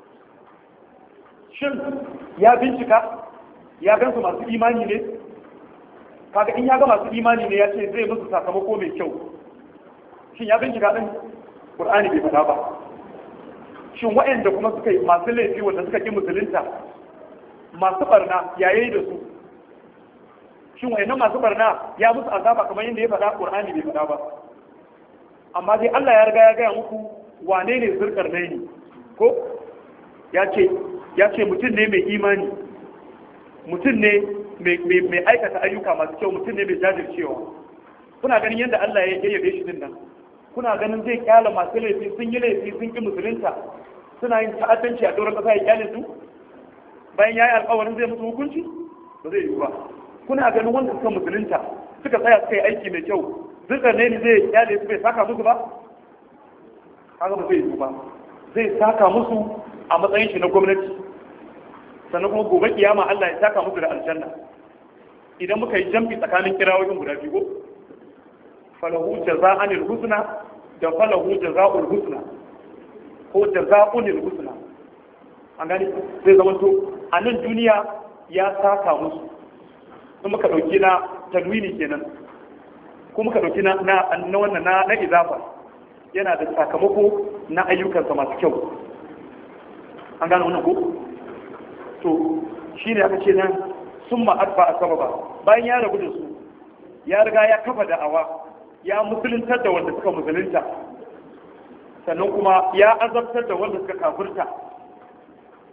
shin ya bincika ya gansu masu imani ne kaga in ya ga masu imani ne ya ce zai musu sakamako mai kyau shin ya bincika din qur'ani bai faɗa ba shin waɗanda kuma suka yi masu laifi wanda suka ki musulunta masu barna ya yi da su shin wayannan masu barna ya musu azaba kamar yadda ya faɗa qur'ani bai faɗa ba amma dai Allah ya riga ya gaya muku wane ne zurkar ne ko ya ce ya ce mutum ne mai imani mutum ne mai aikata ayyuka masu kyau mutum ne mai jajircewa kuna ganin yadda Allah ya yabe shi din nan kuna ganin zai kyala masu laifi sun yi laifi sun ki musulunta suna yin ta'addanci a doron kasa ya kyale su bayan ya yi alkawarin zai musu hukunci ba zai yi ba kuna ganin wanda suka musulunta suka tsaya suka yi aiki mai kyau zikar ne ni zai kyale su bai saka musu ba kaga ba zai yi ba zai saka musu a matsayin shi na gwamnati sannan kuma gobe kiyama Allah ya saka musu da aljanna idan muka yi jambi tsakanin kirawoyin guda biyu falahu jaza'anil husna da falahu jaza'ul husna ko jaza'unil husna an gani zai zama to a nan duniya ya saka musu in muka dauki na tanwini kenan ko muka dauki na na wannan na na izafa yana da sakamako na ayyukansa masu kyau an gane wannan ko to shine aka ce nan sun ma'adba a sababa bayan ya rabu da su ya riga ya kafa da'awa ya musuluntar da wanda suka musulunta sannan kuma ya azabtar da wanda suka kafirta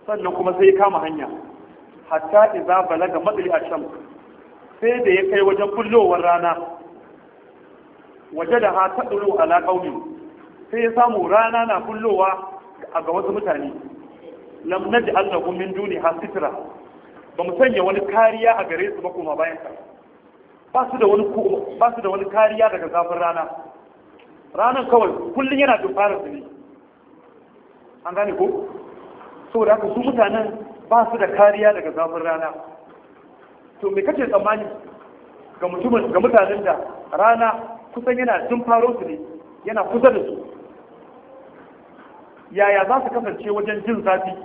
sannan kuma sai ya kama hanya hatta idza balaga madli asham sai da ya kai wajen kullowar rana waje da ha taɗulu ala qaumi sai ya samu rana na kullowa a ga wasu mutane lam naj'al lahum min duni hasitra ba mu sanya wani kariya a gare su ba kuma bayan ka ba su da wani ba su da wani kariya daga zafin rana ranan kawai kullun yana dumfarar su ne an gane ko saboda haka su mutanen ba su da kariya daga zafin rana to me kace tsammani ga mutumin ga mutanen da rana kusan yana dumfaro su ne yana kusa da su yaya za su kasance wajen jin zafi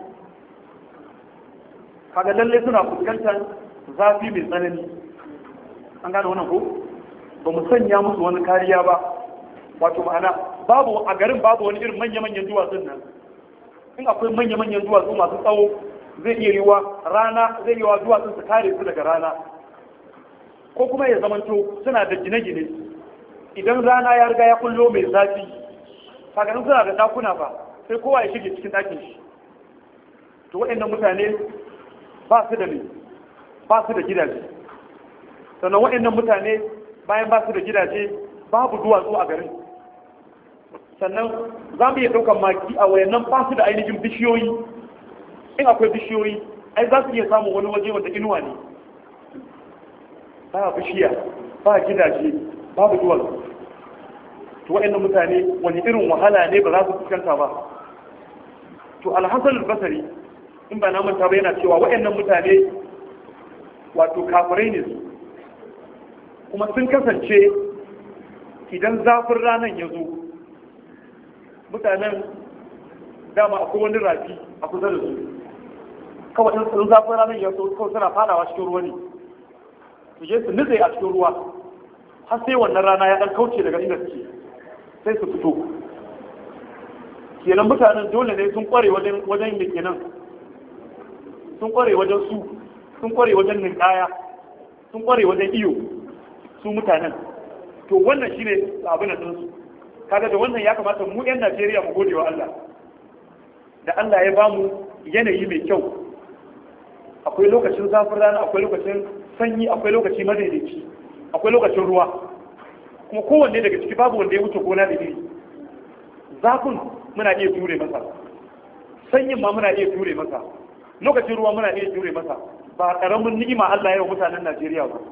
kaga lalle suna fuskantar zafi mai tsanani an gane wannan ko ba mu sanya musu wani kariya ba wato ma'ana babu a garin babu wani irin manya-manyan duwatsun nan in akwai manya-manyan duwatsu masu tsawo zai iya yiwa rana zai yiwa duwatsun su kare su daga rana ko kuma ya zamanto suna da gine-gine idan rana ya riga ya kullo mai zafi kaganin suna da dakuna ba sai kowa ya shige cikin ɗakin shi to waɗannan mutane ba su da ne ba su da gidaje sannan waɗannan mutane bayan ba su da gidaje babu duwatsu a garin sannan za mu iya ɗaukar maki a wayannan ba su da ainihin bishiyoyi in akwai bishiyoyi ai za su iya samun wani waje wanda inuwa ne ba bishiya ba gidaje babu duwatsu to waɗannan mutane wani irin wahala ne ba za su fuskanta ba to alhassan albasari in ba na manta ba yana cewa waɗannan mutane wato kafirai ne su kuma sun kasance idan zafin ranar ya zo mutanen dama akwai wani rafi a kusa da su kawai in zafin ranar ya zo kawai suna fadawa cikin ruwa ne su je su nutse a cikin ruwa har sai wannan rana ya dan kauce daga inda suke sai su fito kenan mutanen dole ne sun kware wajen wajen da kenan sun kware wajen su sun kware wajen ninkaya sun kware wajen iyo su mutanen to wannan shine abin da su kaga da wannan ya kamata mu yan Najeriya mu gode wa Allah da Allah ya bamu yanayi mai kyau akwai lokacin zafin rana akwai lokacin sanyi akwai lokaci madaidaici akwai lokacin ruwa kuma kowanne daga ciki babu wanda ya wuce gona da iri zafin muna iya ture masa sanyin ma muna iya ture masa lokacin ruwa muna iya ture masa ba karamin ni'ima Allah ya wa mutanen Najeriya ba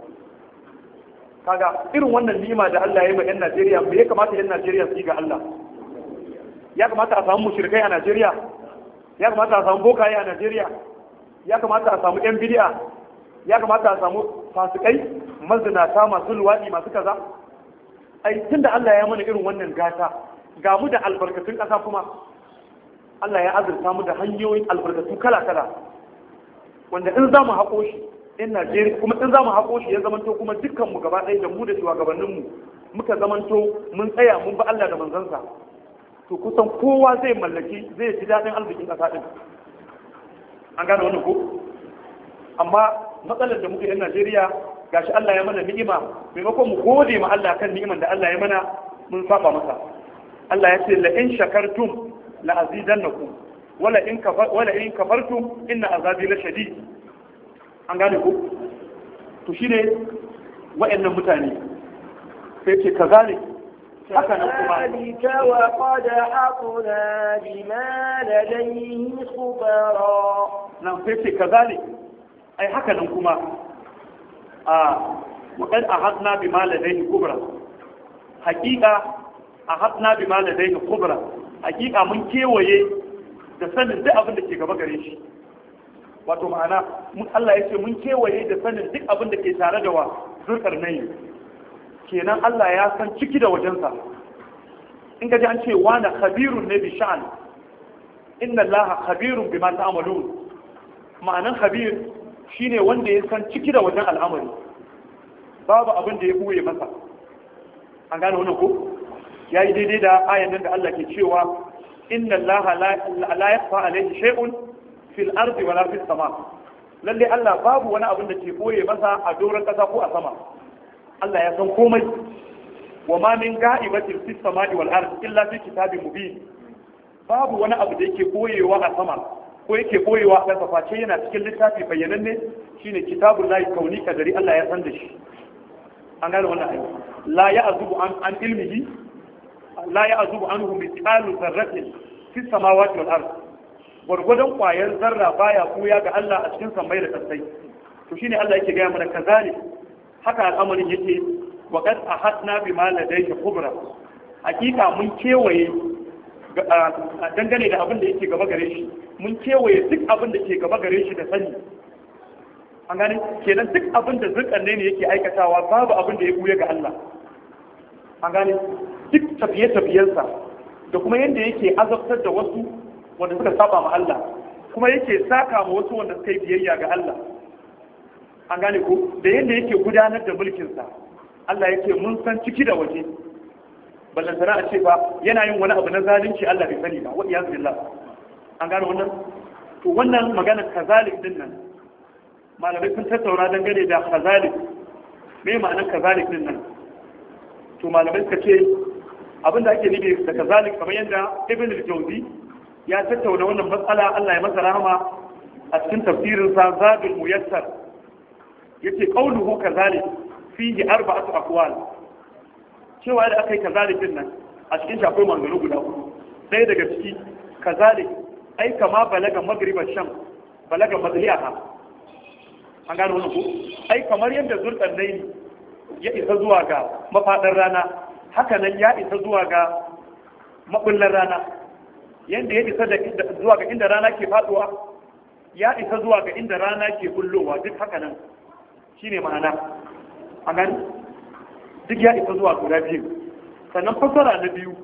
kaga irin wannan ni'ima da Allah ya yi wa 'yan Najeriya me ya kamata 'yan Najeriya su yi ga Allah ya kamata a samu mushrikai a Najeriya ya kamata a samu bokaye a Najeriya ya kamata a samu 'yan bid'a ya kamata a samu fasikai mazinata masu luwaɗi masu kaza ai tunda Allah ya mana irin wannan gata ga mu da albarkatun ƙasa kuma Allah ya azurta mu da hanyoyin albarkatu kala-kala wanda in za mu haƙo shi in Najeriya kuma in za mu haƙo shi ya zamanto kuma dukkan mu gaba ɗaya da mu da shugabannin mu muka zamanto mun tsaya mun ba Allah da manzansa to kusan kowa zai mallaki zai ji daɗin arzikin ƙasa ɗin an gane wannan ko amma matsalar da muke yan Najeriya gashi Allah ya mana ni'ima maimakon mu gode ma Allah kan ni'iman da Allah ya mana mun saba masa Allah ya ce la in shakartum la azidannakum wala in kafar wala in kafartum inna azabi la shadid an gane ku to shine wa'annan mutane sai ce kazalik haka nan kuma كذلك وقد أحطنا بما لديه خبرا nan sai ce kazalik ai haka nan kuma a وقد أحطنا بما لديه خبرا حقيقة أحطنا بما لديه خبرا حقيقة mun kewaye da sanin duk abin da ke gaba gare shi wato ma'ana mun Allah ya ce mun kewaye da sanin duk abin da ke tare da wa zurkar nayi kenan Allah ya san ciki da wajensa in ka ji an ce wani khabirun ne bi sha'an inna Allah khabirun bima ta'malun ma'anan khabir shine wanda ya san ciki da wajen al'amari babu abin da ya buye masa an gane wannan ko yayi daidai da ayan nan da Allah ke cewa inna Allah la yakhfa alayhi shay'un fil ardi wala fis sama lalle Allah babu wani abin da ke boye masa a doron kasa ko a sama Allah ya san komai wa ma min ga'ibatin fis samai wal ardi illa fi kitabin mubin babu wani abu da yake boyewa a sama ko yake boyewa a ƙasa face yana cikin littafi bayyananne shine kitabul lahi kauni kadari Allah ya san da shi an gane wannan ayi la ya'zubu an an ilmihi la ya'zubu anhu mithqalu dharratin fi samawati wal ard gwargwadon kwayan zarra baya kuya ga Allah a cikin sammai da kasai to shine Allah yake gaya mana kazalik haka al'amarin yake wa qad ahadna bima ladayhi kubra hakika mun kewaye dangane da abin da yake gaba gare shi mun kewaye duk abin da ke gaba gare shi da sani an gane kenan duk abin da zurkanne ne yake aikatawa babu abin da ya buya ga Allah an gane duk tafiye-tafiyensa da kuma yadda yake azabtar da wasu wanda suka saba ma Allah kuma yake saka ma wasu wanda suka yi biyayya ga Allah an gane ko da yadda yake gudanar da mulkinsa Allah yake mun san ciki da waje ballantana a ce ba yana yin wani abu na zalunci Allah bai sani ba wa iyaz billah an gane wannan to wannan magana kazalik din nan malamai sun tattauna dangane da kazalik me ma'anar kazalik din nan to malamai suka ce abinda ake nufi da kazalik kamar yadda ibn al-jawzi ya tattauna wannan matsala Allah ya masa rahama a cikin tafsirin sa zadul muyassar yace qauluhu kazalik fihi arba'atu aqwal cewa da aka yi kazalik din nan a cikin shi akwai maganganu guda hudu ɗaya daga ciki kazalik ai kama balaga magriban sham balaga mazliha an gano wannan ko ai kamar yadda zurkan nayi ya isa zuwa ga mafadar rana haka nan ya isa zuwa ga mabullar rana yadda ya isa da zuwa ga inda rana ke faduwa ya isa zuwa ga inda rana ke bullowa duk haka nan shine ma'ana an gani duk ya isa zuwa guda biyu sannan fasara na biyu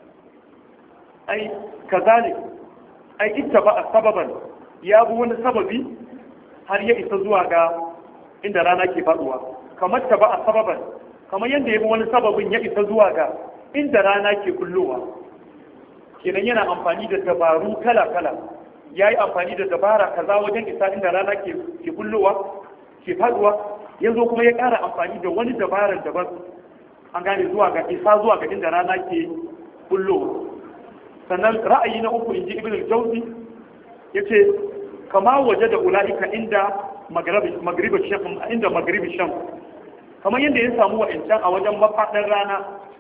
ai kazalik ai ita ba a sababan ya bi wani sababi har ya isa zuwa ga inda rana ke faduwa kamar ta ba a sababan kamar yadda ya bi wani sababin ya isa zuwa ga inda rana ke kullowa kenan yana amfani da dabaru kala-kala ya yi amfani da dabara kaza wajen isa inda rana ke kullowa ke faduwa yanzu kuma ya ƙara amfani da wani dabarar daban an gane zuwa ga isa zuwa ga inda rana ke kullowa sannan ra'ayi na uku inji ibn al-jawzi yace kama waje da ula'ika inda magribi sham inda magribi sham kamar yadda ya samu wa'ancan a wajen mafaɗin rana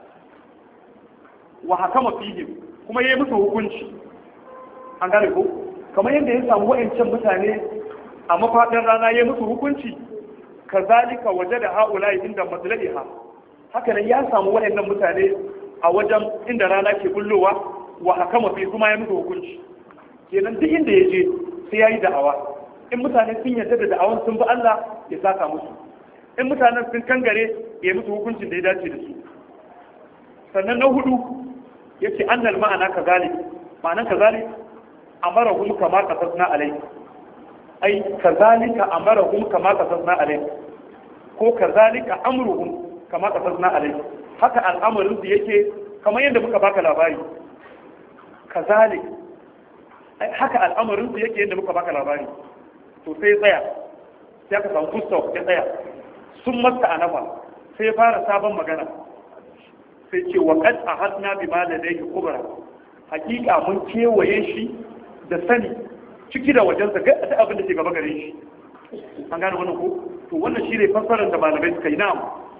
wa hakama fihim kuma ya yi musu hukunci an gane ko kamar yadda ya samu wa'ancan mutane a mafaɗin rana ya yi musu hukunci kazalika waje da ha'ula'i inda matsala'iha haka nan ya samu wa'annan mutane a wajen inda rana ke bullowa wa hakama fi kuma ya musu hukunci kenan duk inda ya je sai ya yi da'awa in mutane sun yarda da da'awan sun bi Allah ya saka musu in mutanen sun kangare ya musu hukuncin da ya dace da su sannan na hudu ya ce annal ma'ana kazalik ma'anan kazalik amarahum kama qasasna alai ai kazalika amarahum kama qasasna alai ko kazalika amruhum kama qasasna alai haka al'amarin su yake kamar yadda muka baka labari kazalik haka al'amarin su yake yadda muka baka labari to sai tsaya sai aka samu gustav ya tsaya sun masta a nafa sai fara sabon magana sai ce wa kad a hasna bi ma da dai kubra hakika mun kewaye shi da sani ciki da wajensa ga ta abin da ke gaba gare shi an gane wannan ko to wannan shi ne fassarar da malamai suka yi na'am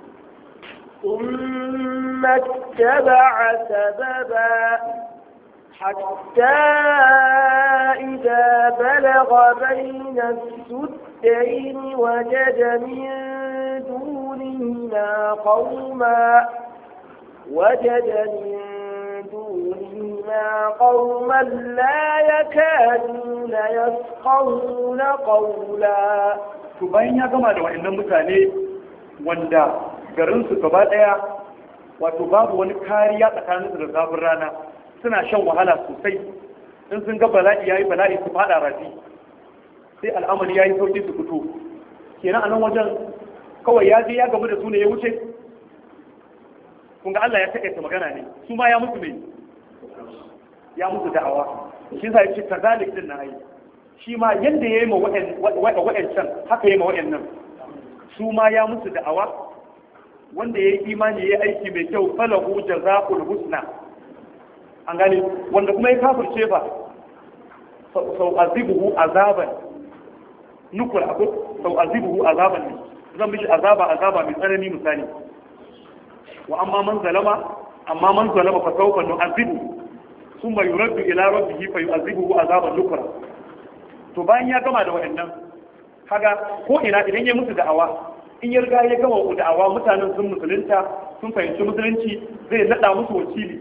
ثم اتبع سببا حتى إذا بلغ بين السدين وجد من دونهما قوما وجد من دونهما قوما لا يكادون يفقهون قولا to bayan ya gama da wa'annan mutane wanda garinsu gaba daya wato babu wani kariya tsakaninsu da zafin rana suna shan wahala sosai in sun ga bala'i yayi bala'i su fada rafi sai al'amari yayi sauki su fito kenan a nan wajen kawai ya je ya gamu da su ne ya wuce kun ga Allah ya takaita magana ne su ma ya musu mai ya musu da'awa shi sa yace kazalik din na yi shi ma yanda yayi ma wa'ancan haka yayi ma wa'annan su ma ya musu da'awa wanda yayi imani yayi aiki mai kyau falahu jazaa'ul husna an gane wanda kuma ya kafirce ba sau azibuhu azaban nukura ko sau azibuhu azaban ne zan mishi azaba azaba mai tsanani misali wa amma man zalama amma man zalama fa sawfa nu'azibu thumma yuraddu ila rabbihi fa yu'azibuhu azaban nukra to bayan ya gama da wayannan kaga ko ina idan ya musu da'awa in ya riga ya gama da'awa mutanen sun musulunta sun fahimci musulunci zai nada musu wakili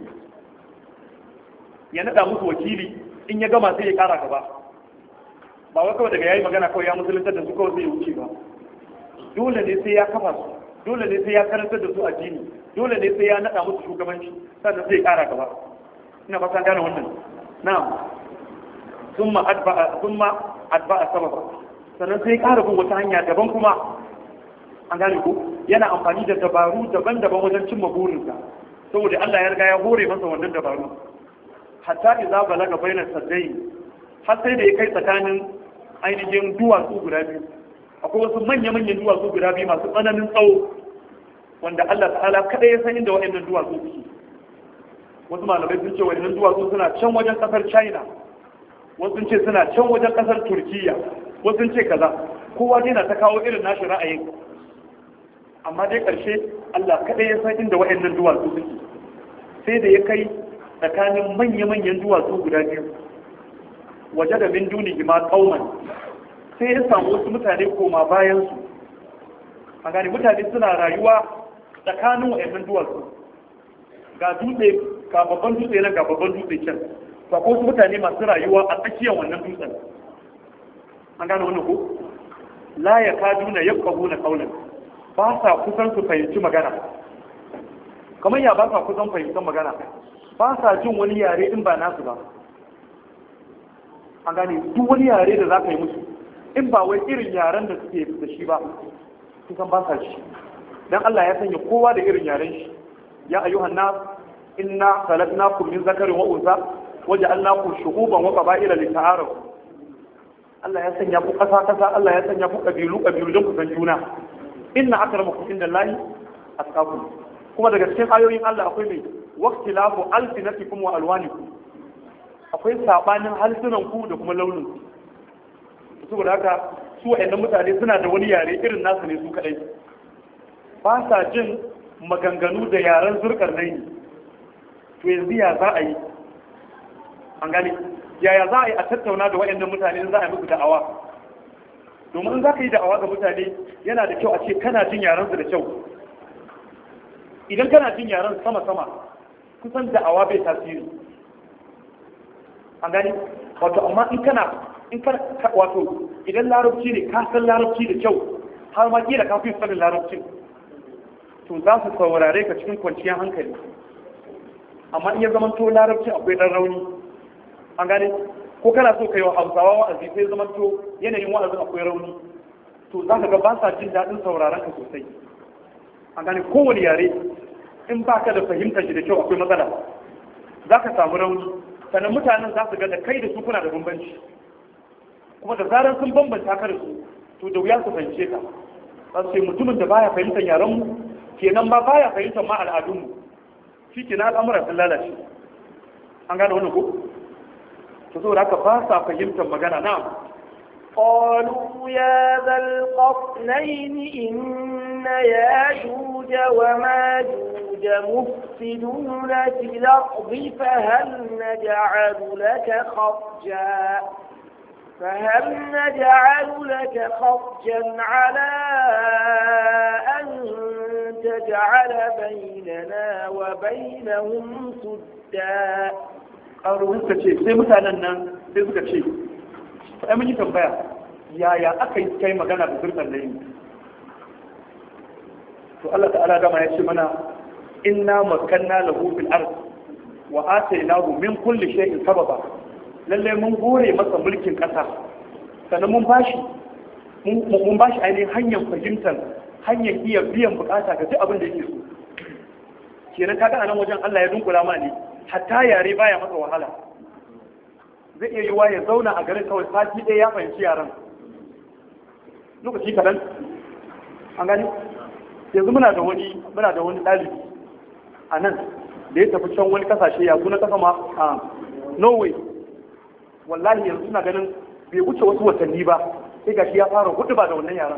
ya nada musu wakili in ya gama sai ya kara gaba ba wai kawai daga yayi magana kawai ya musulunta da su kawai zai wuce ba dole ne sai ya kafa su dole ne sai ya karantar da su addini dole ne sai ya nada musu shugabanci sannan sai ya kara gaba ina fata gane wannan na'am thumma adba'a thumma adba'a sababa sannan sai ya kara bin wata hanya daban kuma an gane ko yana amfani da dabaru daban-daban wajen cimma burinsa saboda Allah ya riga ya hore masa wannan dabaru hatta idza balaga bainas saddai har sai da ya kai tsakanin ainihin duwatsu guda biyu akwai wasu manya-manyan duwatsu guda biyu masu tsananin tsawo wanda Allah ta'ala kada ya san inda waɗannan duwatsu suke wasu malamai sun ce waɗannan duwatsu suna can wajen ƙasar China wasu sun ce suna can wajen ƙasar Turkiya wasu sun ce kaza kowa dai na ta kawo irin nashi ra'ayin amma dai ƙarshe Allah kada ya san inda waɗannan duwatsu suke sai da ya kai tsakanin manya-manyan duwatsu guda biyu waje da min duni ma kauman sai ya samu wasu mutane koma bayan su a gani mutane suna rayuwa tsakanin wa'annan duwatsu ga dutse ga babban dutse nan ga babban dutse can ba ko su mutane masu rayuwa a tsakiyar wannan dutsen an gane wannan ko la ya kadu na yabqahu na qaulan ba sa kusan su fahimci magana kamar ya ba sa kusan fahimtar magana ba sa jin wani yare in ba nasu ba an gane duk wani yare da za ka yi musu in ba wai irin yaren da suke da shi ba kusan ba sa shi dan Allah ya sanya kowa da irin yaren shi ya ayyuhan nas inna khalaqnakum min zakarin wa unsa waja'alnakum shu'uban wa qaba'ila lita'arafu Allah ya sanya ku kasa kasa Allah ya sanya ku kabilu kabilu don ku san juna inna akramakum indallahi atqakum kuma daga cikin ayoyin Allah akwai mai waqtilafu alsinatikum wa alwanikum akwai sabanin halsunan ku da kuma launin ku saboda haka su wa'annan mutane suna da wani yare irin nasu ne su kadai ba sa jin maganganu da yaren zurkar nai to yanzu ya za a yi an gane yaya za a yi a tattauna da wa'annan mutane in za a yi musu da'awa domin in za ka yi da'awa ga mutane yana da kyau a ce kana jin yaren su da kyau idan kana jin yaren sama-sama kusan da'awa bai tasiri an gani wato amma in kana in kana wato idan larabci ne ka san larabci da kyau har ma kila ka fi sanin larabcin to za su saurare ka cikin kwanciyar hankali amma in ya zama to larabci akwai dan rauni an gane ko kana so ka yi wa hausawa wa'azi sai zama to yanayin wa'azin akwai rauni to za ka ga ba sa jin daɗin sauraron ka sosai an gane kowane yare in ba ka da fahimtar shi da kyau akwai matsala za ka samu rauni sannan mutanen za su ga da kai da su kuna da bambanci kuma da zarar sun bambanta ka da su to da wuya su fahimce ka za su ce mutumin da baya fahimtar yaren mu kenan ba baya fahimtar ma al'adun mu shi ke na al'amura sun lalace an gane wannan ko to saboda haka ba sa fahimtar magana na قالوا يا ذا القرنين إن ياجوج وماجوج مفسدون في الأرض فهل نجعل لك خرجا فهل نجعل لك خرجا على أن تجعل بيننا وبينهم سدا ƙaro suka ce sai mutanen nan sai suka ce ai mun yi tambaya yaya aka yi kai magana da zurfan da yi to Allah ta'ala dama ya ce mana inna makanna lahu fil ard wa atainahu min kulli shay'in sababa lalle mun gore masa mulkin kasa sannan mun bashi mun bashi ainihin hanyar fahimtar hanyar iya biyan bukata ga duk abin da yake so kenan kaga anan wajen Allah ya dunkula ma ne hatta yare baya masa wahala zai iya yiwa ya zauna a garin kawai sati ɗaya ya fahimci yaran lokaci kaɗan an gani yanzu muna da wani muna da wani ɗalibi a nan da ya tafi can wani kasashe ya kuna kasa ma a norway wallahi yanzu suna ganin bai wuce wasu watanni ba sai gashi ya fara hudu ba da wannan yaran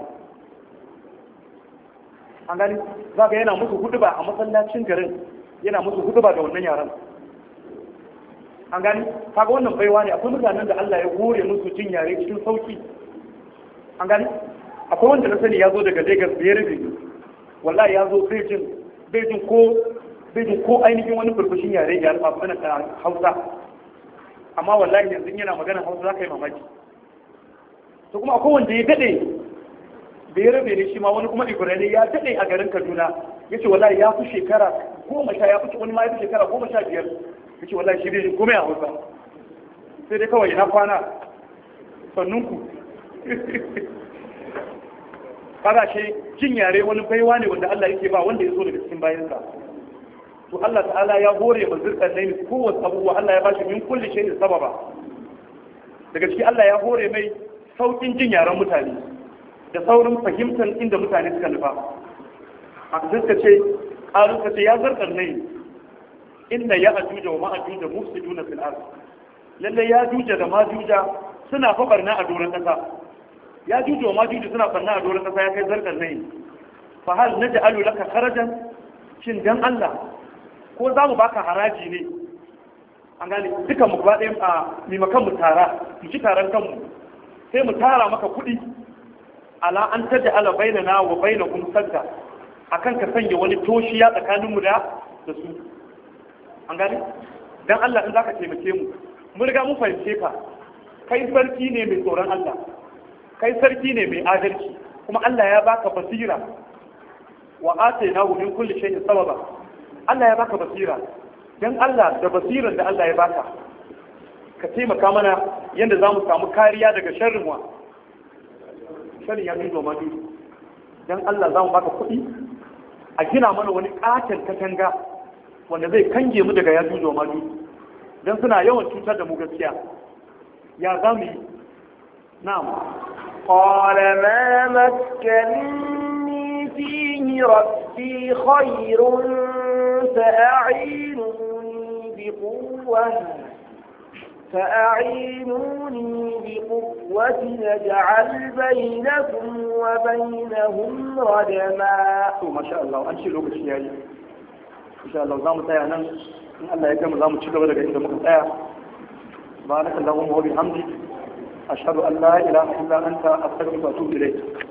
an gani za ga yana musu hudu ba a masallacin garin yana musu hudu ba da wannan yaran an gani kaga wannan baiwa ne akwai mutanen da Allah ya hore musu jin yare cikin sauki an gani akwai wanda na sani ya zo daga Lagos da ya rufe wallahi ya zo bai jin bai jin ko bai jin ko ainihin wani burbushin yare ya rufa magana ta Hausa amma wallahi yanzu yana magana Hausa za ka yi mamaki to kuma akwai wanda ya dade da ya rabe ne shi ma wani kuma Ibrahim ya dade a garin Kaduna yace wallahi ya fi shekara goma sha ya fi wani ma ya fi shekara goma sha biyar yace wallahi shi bai komai a Hausa sai dai kawai na kwana sannunku kaga shi jin yare wani baiwa ne wanda Allah yake ba wanda ya so daga cikin bayansa to Allah ta'ala ya hore ma zirkan nayi kowace abubuwa Allah ya bashi min kulli shay'in sababa daga ciki Allah ya hore mai saukin jin yaren mutane da saurin fahimtar inda mutane suka nufa a suka ce ƙaru ka ce ya zarkar nayi inda ya ajuja wa ma'ajuja mufsiduna fil ard lalle ya juja da majuja suna fa barna a doron kasa ya juju ma juju suna fanna a doron kasa ya kai zarkar nai fa hal naj'alu laka kharajan shin dan Allah ko za mu baka haraji ne an gane dukan mu gaba ɗaya a mimakan mu tara mu ci taron kanmu sai mu tara maka kuɗi ala an tada ala bainana wa bainakum sadda akan ka sanya wani toshiya tsakanin mu da da su an gane dan Allah in zaka taimake mu mun riga mun fahimce ka kai sarki ne mai tsoron Allah kai sarki ne mai adalci kuma Allah ya baka basira wa atainahu min kulli shay'in sababa Allah ya baka basira dan Allah da basiran da Allah ya baka ka taimaka mana yadda za mu samu kariya daga sharrin wa sharrin ya fi zoma dan Allah za mu baka kuɗi a gina mana wani ƙaton katanga wanda zai kange mu daga yajuj wa majuj dan suna yawan cutar da mu gaskiya ya za mu yi na'am قال ما مكنني فيه ربي خير فأعينوني بقوة فأعينوني بقوة نجعل بينكم وبينهم ردما ما شاء الله أنشي لوك الشيالي إن شاء الله زام تايا نن إن الله يكرم زام تشكر لك عند مقطع بارك اللهم وبحمدك أشهد أن لا إله إلا أنت أستغفرك وأتوب إليك